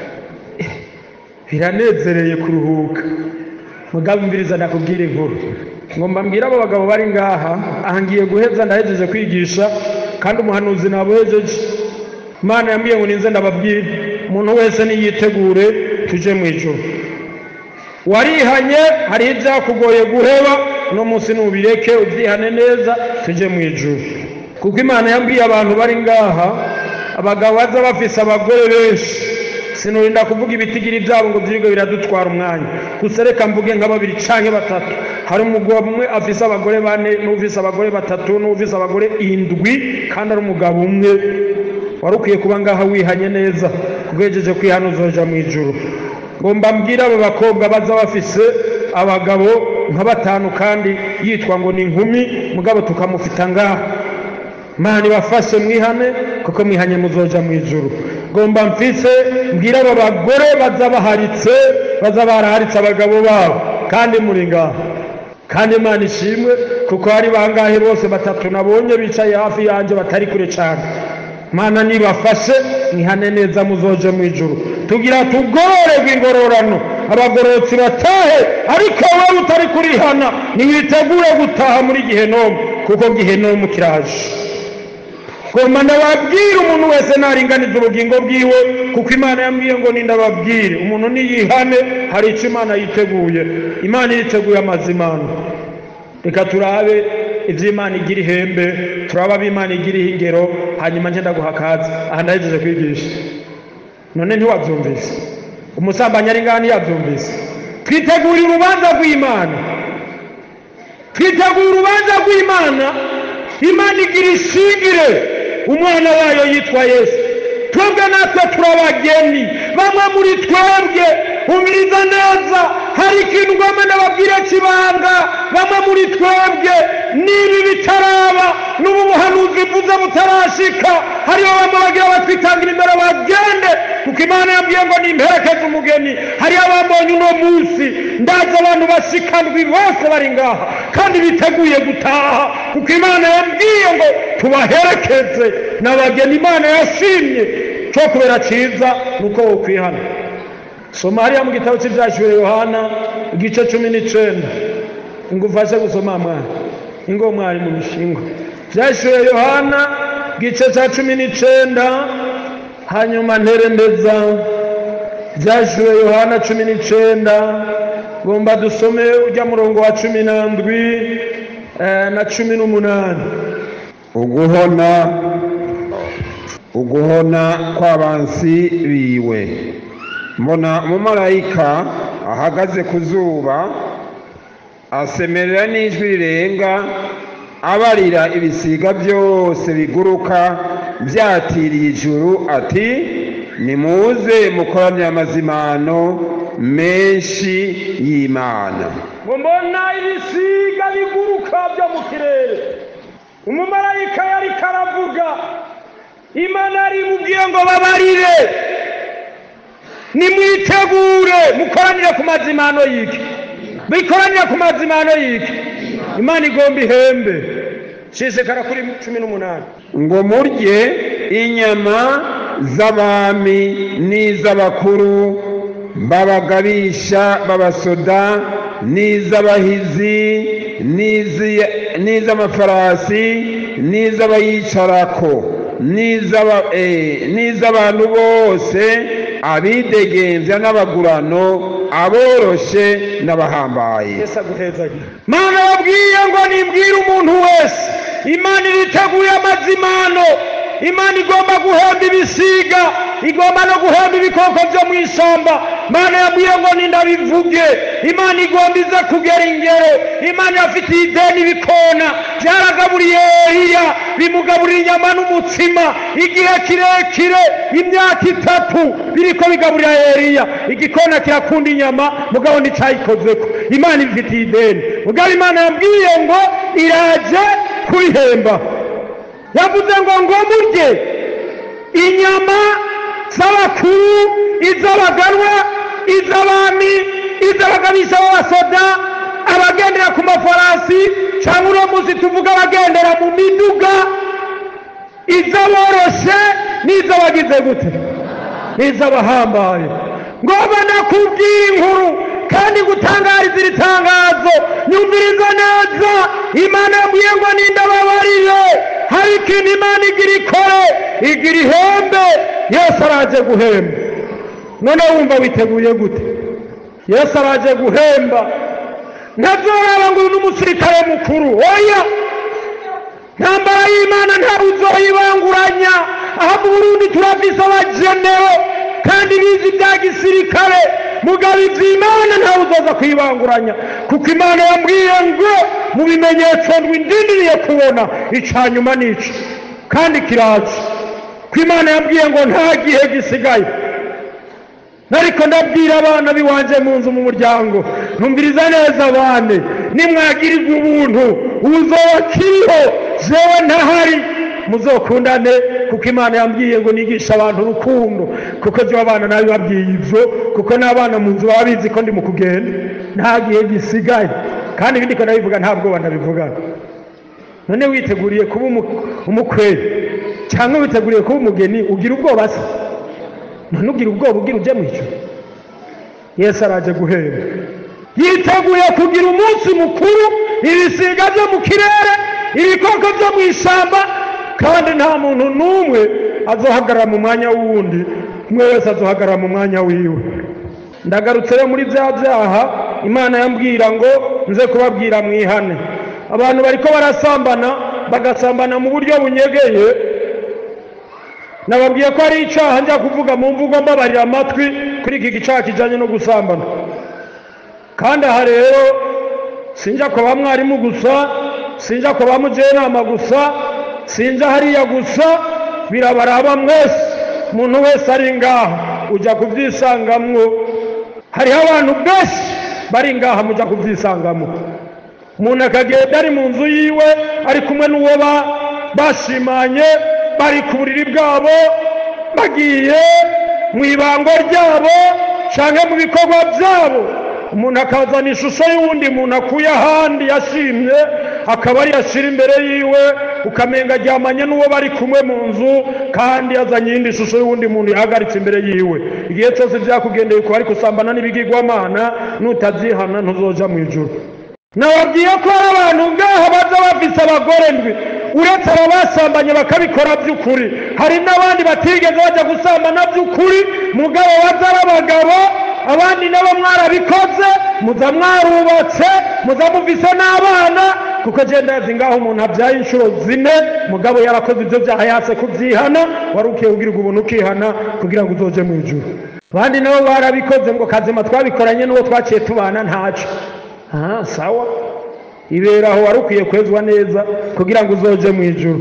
biranezereye kuruhuka mugabo umviriza ndakubwira inkuru ngomba mbwira abo bagabo bari ngaha aha ngiye guheza ndahejeje kwigisha kandi umuhanuzi nabuhejeje imana yambwiye ngo ninze ndababwire umuntu wese niyitegure tuje mu ijoro warihanye hariho ibyakugoye guheba uno munsi nubireke ubyihane neza tujye mu ijoro kuko imana yambwiye abantu bari ngaha abagabo baza bafise abagore benshi sinurinda kuvuga ibitigiri byabo ngo byirwe biradutwara umwanya gusa reka mvuge nka babiri canke batatu hari umugabo umwe afise abagore bane n'ufise abagore batatu n'ufise abagore indwi kandi ari umugabo umwe wari ukwiye kuba ngaha wihanye neza kugejeje kwihana uzoja mu ijuru ngomba mbwira abo bakobwa baza bafise abagabo nka batanu kandi yitwa ngo ni inkumi mugabo tukamufita ngaha mana ibafashe mwihane kuko mwihanye muzoja mu ijuru ngomba mfise mbwira abo bagore baza baharitse baza baraharitse abagabo babo kandi muri ngaha kandi imana ishimwe kuko hari bangahe bose batatu nabonye bicaye hafi yanjye batari kure cyane mana nibafashe mwihane neza muzoje mu ijuru tugira tugororerwe ingororano abagororotsi batahe ariko wowe utari kurihana ntiwitegure gutaha muri gihenomu kuko gihenomu kiraje ngomba ndababwire umuntu wese naringaniza ubugingo bwiwe kuko imana yambwiye ngo nindababwire umuntu niyihane hari icyo imana yiteguye imana yiteguye amazimano reka turabe ibyo imana igira ihembe turabe abo imana igira ingero hanyuma ngenda guha akazi aha ndahejeje kwigisha none ntiwabyumvise umusambanyi ari ngaha ntiyabyumvise twitegura urubanza rw'imana twitegura urubanza rw'imana imana igira ishingire umwana wayo yitwa yesu twebwe natwe turabageni bamwe muri twebwe umiriza neza hari ikintu ugomba ndababwire kibanga bamwe muri twebwe niba bitaraba n'ubu buhanuzi mvuze butarashika hariho bamwe bagira batwitangira imbere bagende kuko imana yambwiye ngo nimperekeze umugeni hariho abambonye uno munsi ndazi abantu bashikandwi bose bari ngaha kandi biteguye gutaha kuko imana yambwiye ngo tubaherekeze n'abageni imana yashimye cyo kubera cyiza ni uko wokwihana soma hariya mu gitabo cy'ibyashyuwe yohana igice cumi n'icyenda ingufashe gusoma mwana ingo mwari mu mishinga byashyuwe yohana igice cya cumi n'icyenda hanyuma nterendeza byashyuwe yohana cumi n'icyenda ngomba dusome ujya murongo wa cumi n'andwi na cumi n'umunani uguhona uguhona kw'abansi biwe mbona umumarayika ahagaze ku zuba asemerera n'ijwi rirenga abarira ibisiga byose biguruka byatiriye ijuru ati nimuze mukoranire amazimano menshi y'imana ngo mbona ibisiga biguruka byo mu kirere umumarayika yari karavuga imana yarimubwiye ngo babarire nimwitegure mukoranire ku mazimano y'iki bikoranire ku mazimano y'iki imana igomba ihembe shishikara kuri cumi n'umunani ngo murye inyama z'abami n'iz'abakuru b'abagabisha b'abasoda n'iz'abahizi n'iz'amafarasi n'iz'abayicarako n'iz'abantu bose abidegembya n'abagurano aboroshe n'abahambaye mana wabwiye ngo nibwire umuntu wese imana iriteguye amazimano imana igomba guhemba ibisiga igomba no guhemba ibikoko byo mu ishyamba imana yabwiye ngo nindabivuge imana igomba ize kugera ingero imana yafitiye ideni bikona byaragaburiye eliya bimugaburira inyama n'umutsima igihe kirekire imyaka itatu biriko bigaburira eliya igikona kirakunda inyama mugabo nticyayikozeko imana ibifitiye ideni mugabo imana yabwiye ngo iraje kurihemba yavuze ngo ngo murye inyama z'abakuru iz'abaganwa iz'abami iz'abagabisha b'abasoda abagendera ku mafarasi cyangwa uno munsi tuvuga abagendera mu miduga iz'aboroshe n'iz'abagize gute n'iz'abahambaye ngomba nakubwira inkuru kandi gutangariza iri tangazo nyumviriza neza imana yabwiye ngo nindababarire hari ikintu imana igira ikore igira ihembe yesu araje guhemba none wumva witeguye gute yesu araje guhemba ntazoraba ngo uyu ni umusirikare mukuru oya ntambara y'imana ntawe uzoyibanguranya aha mu burundi turafise abajenero kandi bizi bya gisirikare mugabo iby'imana ntawe uzoza kuyibanguranya kuko imana yambwiye ngo mu bimenyetso ndwindindiriye kubona ica nyuma n'ica kandi kiraza ko imana yambwiye ngo nta gihe gisigaye ariko ndabwira abana biwanje mu nzu mu muryango ntumviriza neza abane nimwagirirwa ubuntu uzoba kiriho jewe ntahari muzokundane kuko imana yambwiye ngo nigishe abantu urukundo kuko byo abana nabi babwiye ibyo kuko n'abana mu nzu baba bizi ko ndi mu kugenda nta gihe gisigaye kandi ibindi ko ndabivuga nta bwoba ndabivugana none witeguriye kuba umu- umukwe cyangwa witeguriye kuba umugeni ugira ubwoba se none ugira ubwoba ugira uje mu ijuru yesu araje guhera yiteguye kugira umunsi mukuru ibisiga byo mu kirere ibikoko byo mu ishyamba kandi nta muntu n'umwe azohagarara mu mwanya w'uwundi umwe wese azohagarara mu mwanya wiwe ndagarutse rero muri bya byaha imana yambwira ngo nze kubabwira mwihane abantu bariko barasambana bagasambana mu buryo bunyegeye nababwiye ko ari icyaha njya kuvuga mu mvugo mbabarira amatwi kuri iki gicaha kijyanye no gusambana kandi aha rero sinjya kwa ba mwarimu gusa sinjya kwa ba mujyanama gusa sinjya hariya gusa birabaraba mwese umuntu wese ari ngaha ujya kubyisangamwo hariho abantu benshi bari ngaha mujya kubyisangamo umuntu akagenda ari mu nzu yiwe ari kumwe n'uwo ba- bashimanye bari ku buriri bwabo bagiye mu ibango ryabo cyangwa mu bikorwa byabo umuntu akazana ishusho y'uwundi muntu akuye ahandi yashimye akaba ari yashyira imbere yiwe ukamenga aryamanye n'uwo bari kumwe mu nzu kandi yazanye iyindi shusho y'uwundi muntu yahagaritse imbere yiwe igihe cyose byakugendeye kuba ari gusambana n'ibigirwamana nutabyihana ntuzoja mu ijuru nababwiye ko hari abantu ngaha baza bafise abagore ndwi uretse aba basambanye bakabikora by'ukuri hari n'abandi batigeze bajya gusambana by'ukuri mugabo baza ari abagabo abandi nabo mwarabikoze muza mwarubatse muza muvise n'abana kuko genda yazi ngaho umuntu abyaye inshuro zine mugabo yarakoze ibyo byaha yase kubyihana wari ukwiye kugirirwa ubuntu ukihana kugira ngo uzoje mu ijuru abandi nabo barabikoze ngo kazima twabikoranye n'uwo twaciye tubana ntaco aha sawa ibera aho wari ukwiye kwezwa neza kugira ngo uzoje mu ijuru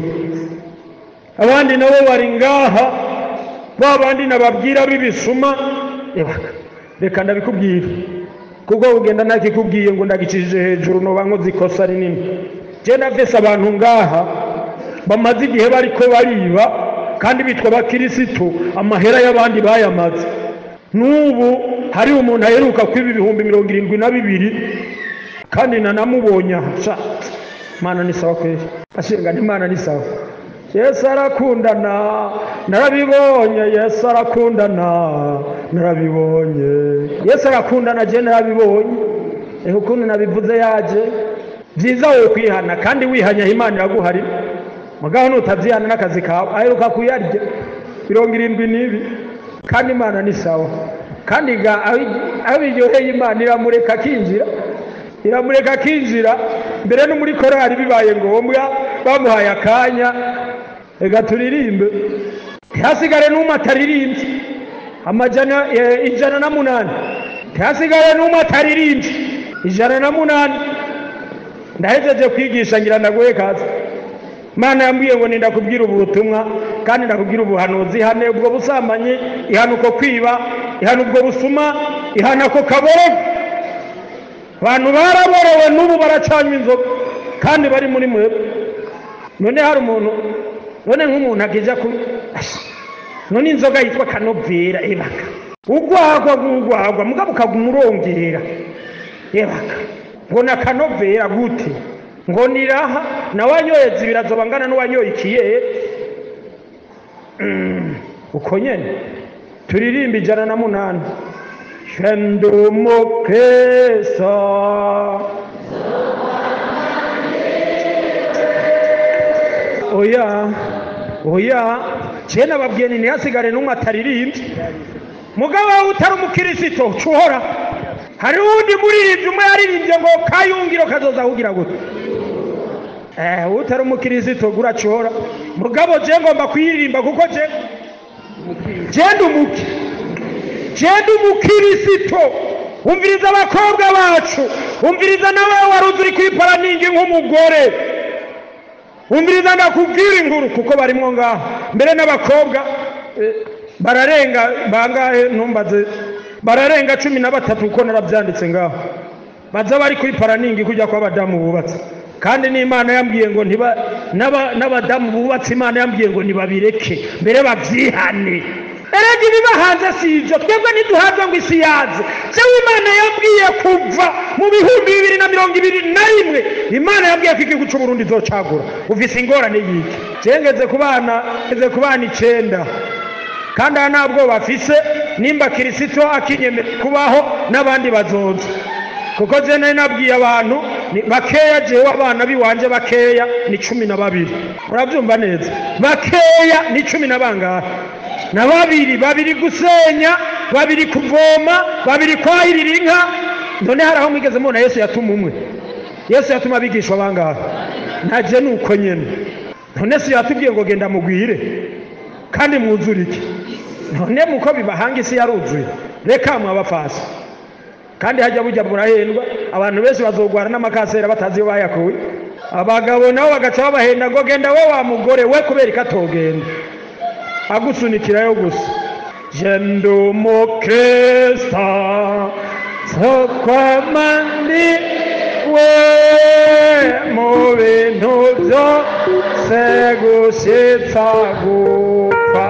abandi nabo bari ngaha ba bandi nababwira b'ibisuma ebaka reka ndabikubwira kuko ugenda ntakikubwiye ngo ndagicishije hejuru noba nkoze ikosa rinini genda vese abantu ngaha bamaze igihe bariko bariba kandi bitwa abakirisitu amahera y'abandi bayamaze n'ubu hari umuntu aheruka kwiba ibihumbi mirongo irindwi na bibiri kandi nanamubonye aha sha imana ni sawa kweli ashinga imana ni sawa yesu arakundana narabibonye yesu arakundana narabibonye yesu arakundana je narabibonye reka ukuntu nabivuze yaje byiza wowe kwihana kandi wihanyaho imana iraguharira mugabo nutabyihana n'akazi kawe aheruka kuyarya mirongo irindwi n'ibi kandi imana ni sawa kandi ga aho- aho biryoheye imana iramureka akinjira iramureka akinjira mbere no muri korali bibaye ngombwa bamuhaye akanya reka turirimbe ntihasigare n'umwe ataririmbye amajana eh, ijana na munani ntihasigare n'umwe ataririmbye ijana na munani ndahejeje kwigisha ngira ndaguhe kazi mana yambwiye ngo nindakubwira ubu butumwa kandi ndakubwira ubuhanuzi ihane ubwo busambanyi ihana uko kwiba ihana ubwo busuma ihana ako kaborogo abantu baraborowe n'ubu baracanywa inzoga kandi bari muri mwebwe none hari umuntu none nk'umuntu akija ku Ash, none inzoga yitwa kanovera ebaka ugwagwa gugwagwa mugabo ukaguma urongera ebaka ngo na kanovera gute ngo niraha nawe wanyoye zibiri azoba angana n'uwanyoye ikiyeri Mm, uko nyene turirimba ijana na munani shendumukesa oya oya je nababwiye nti ntihasigare n'umwe ataririmbye mugabo wawe utari umukirisito cuhora hari uwundi muririmbyi umwe yaririmbye ngo kayungiro kazoza kugira gute eh utari umukirisito guracuhora mugabo je ngomba kuyiririmba kuko je genda umuki genda umukirisito umviriza abakobwa bacu umviriza nawe wari uzi uri kwipara ningi nk'umugore umviriza ndakubwira inkuru kuko barimwo ngaho mbere n'abakobwa eh, bararenga bangahe ntumbaze bararenga cumi na batatu kuko narabyanditse ngaho baza bari kuri paraningi kujya kwa abadamu bubatse kandi n'imana yambwiye ngo ntiba n'aba- n'abadamu bubatse imana yambwiye ngo ntibabireke mbere babyihane erega ibiba hanze si ibyo twebwe ntiduhabwa ngo isi yaze jewe imana yabwiye kuva mu bihumbi bibiri na mirongo ibiri na rimwe imana yabwiye ko igihugu c'uburundi izocagura uvise ingorane yiki jewe ngeze ku bana ngeze ku bana icenda kandi aha nta bwoba afise nimba kirisito akinyemera kubaho n'abandi bazoza kuko je nari nabwiye abantu ni bakeya jewe abana biwanje bakeya ni cumi na babiri murabyumva neza bakeya ni cumi na bangahe na babiri babiri gusenya babiri kuvoma babiri kwahirira inka none hari aho mwigeze mubona yesu yatuma umwe yesu yatuma abigishwa bangahe naje ni uko nyene none si yatubwiye ngo genda mugwire kandi mwuzure iki none muko bibahanga isi yaruzuye reka mwabafasi kandi hajya bujya burahendwa abantu benshi bazogwara n'amakasera batazi iyo bayakuye abagabo nabo bagaca babahenda ngo genda we wa mugore we kubera ko atogenda agusunikirayo gusa je ndi umukristo sokwamandi we mu bintu byose gushitsa gupfa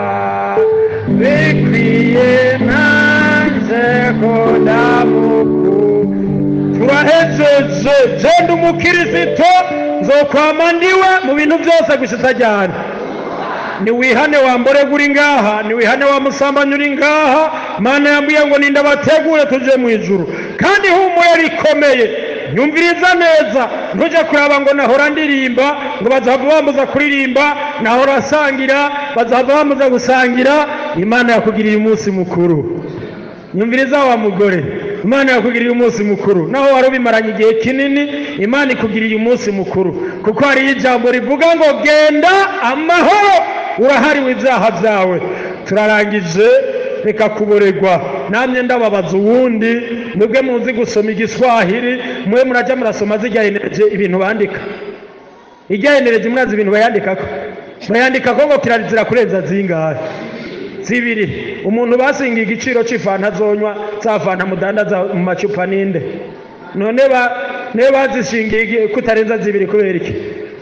bikwiye nanjye ko ndamukuru turahejeje genda umukirisito nzokwama ndiwe mu bintu byose gushitsa ryane niwihane wambore uri ngaha niwihane wa musambanyi uri ngaha mana yambwiye ngo ninda bategure tuje mu ijuru kandi humure rikomeye nyumviriza neza ntujye kuraba ngo nahora ndirimba ngo bazahava bambuza kuririmba nahora asangira bazahava bambuza gusangira imana yakugiriye umunsi mukuru nyumviriza wa mugore imana yakugiriye umunsi mukuru naho wari ubimaranye igihe kinini imana ikugiriye umunsi mukuru kuko hariyo ijambo rivuga ngo genda amahoro urahariwe ibyaha byawe turarangije reka kuboregwa namwe ndababaza uwundi mwebwe muzi gusoma igiswahili mwe murajya murasoma zijyahenereje ibintu bandika ijyahenereje murazi ibintu bayandikako bayandikako ngo kirazira kurenza zingahe zibiri umuntu basinga igiciro c'ifanta zonywa za fanta mudandaza mu macupa ninde none ba ne bazishingiye kutarenza zibiri kubera iki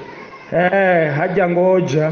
eh hajya ngoja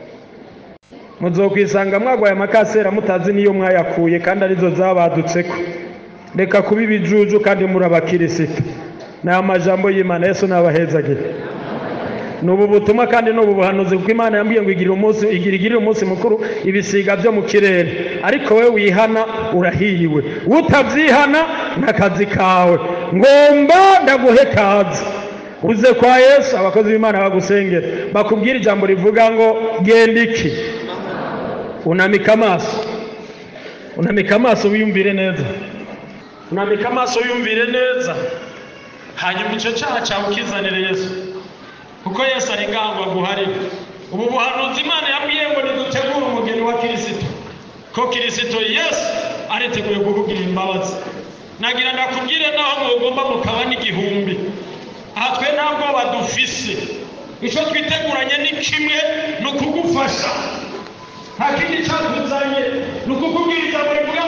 muzokwisanga mwagwaye amakasera mutazi niyo mwayakuye kandi arizo zabadutseko reka kuba ibijuju kandi muri abakirisito ni amajambo y'imana yesu nabahezagire ni ubu butumwa kandi ni ubu buhanuzi kuko imana yambwiye ngo igirire umunsi igira igirire umunsi mukuru ibisiga byo mu kirere ariko we wihana urahiriwe utabyihana n'akazi kawe ngomba ndaguhe kazi uze kwa yesu abakozi b'imana bagusengera bakubwira ijambo rivuga ngo genda iki unamika amaso unamika amaso wiyumvire neza unamika amaso wiyumvire neza hanyuma icyo cyaha cyawe ukizanire yesu kuko yesu ari ngangwa guhari ubu buhanuzi imana yabwiye ngo nidutegure umugeni wa kirisito ko kirisito yesu ariteguye kukugira imbabazi nagira ndakubwire naho mugomba mukaba n'igihumbi aha twe nta bwoba dufise icyo twiteguranye ni kimwe ni ukugufasha nta kindi cyatuzanye ni ukukubwira ijambo rivuga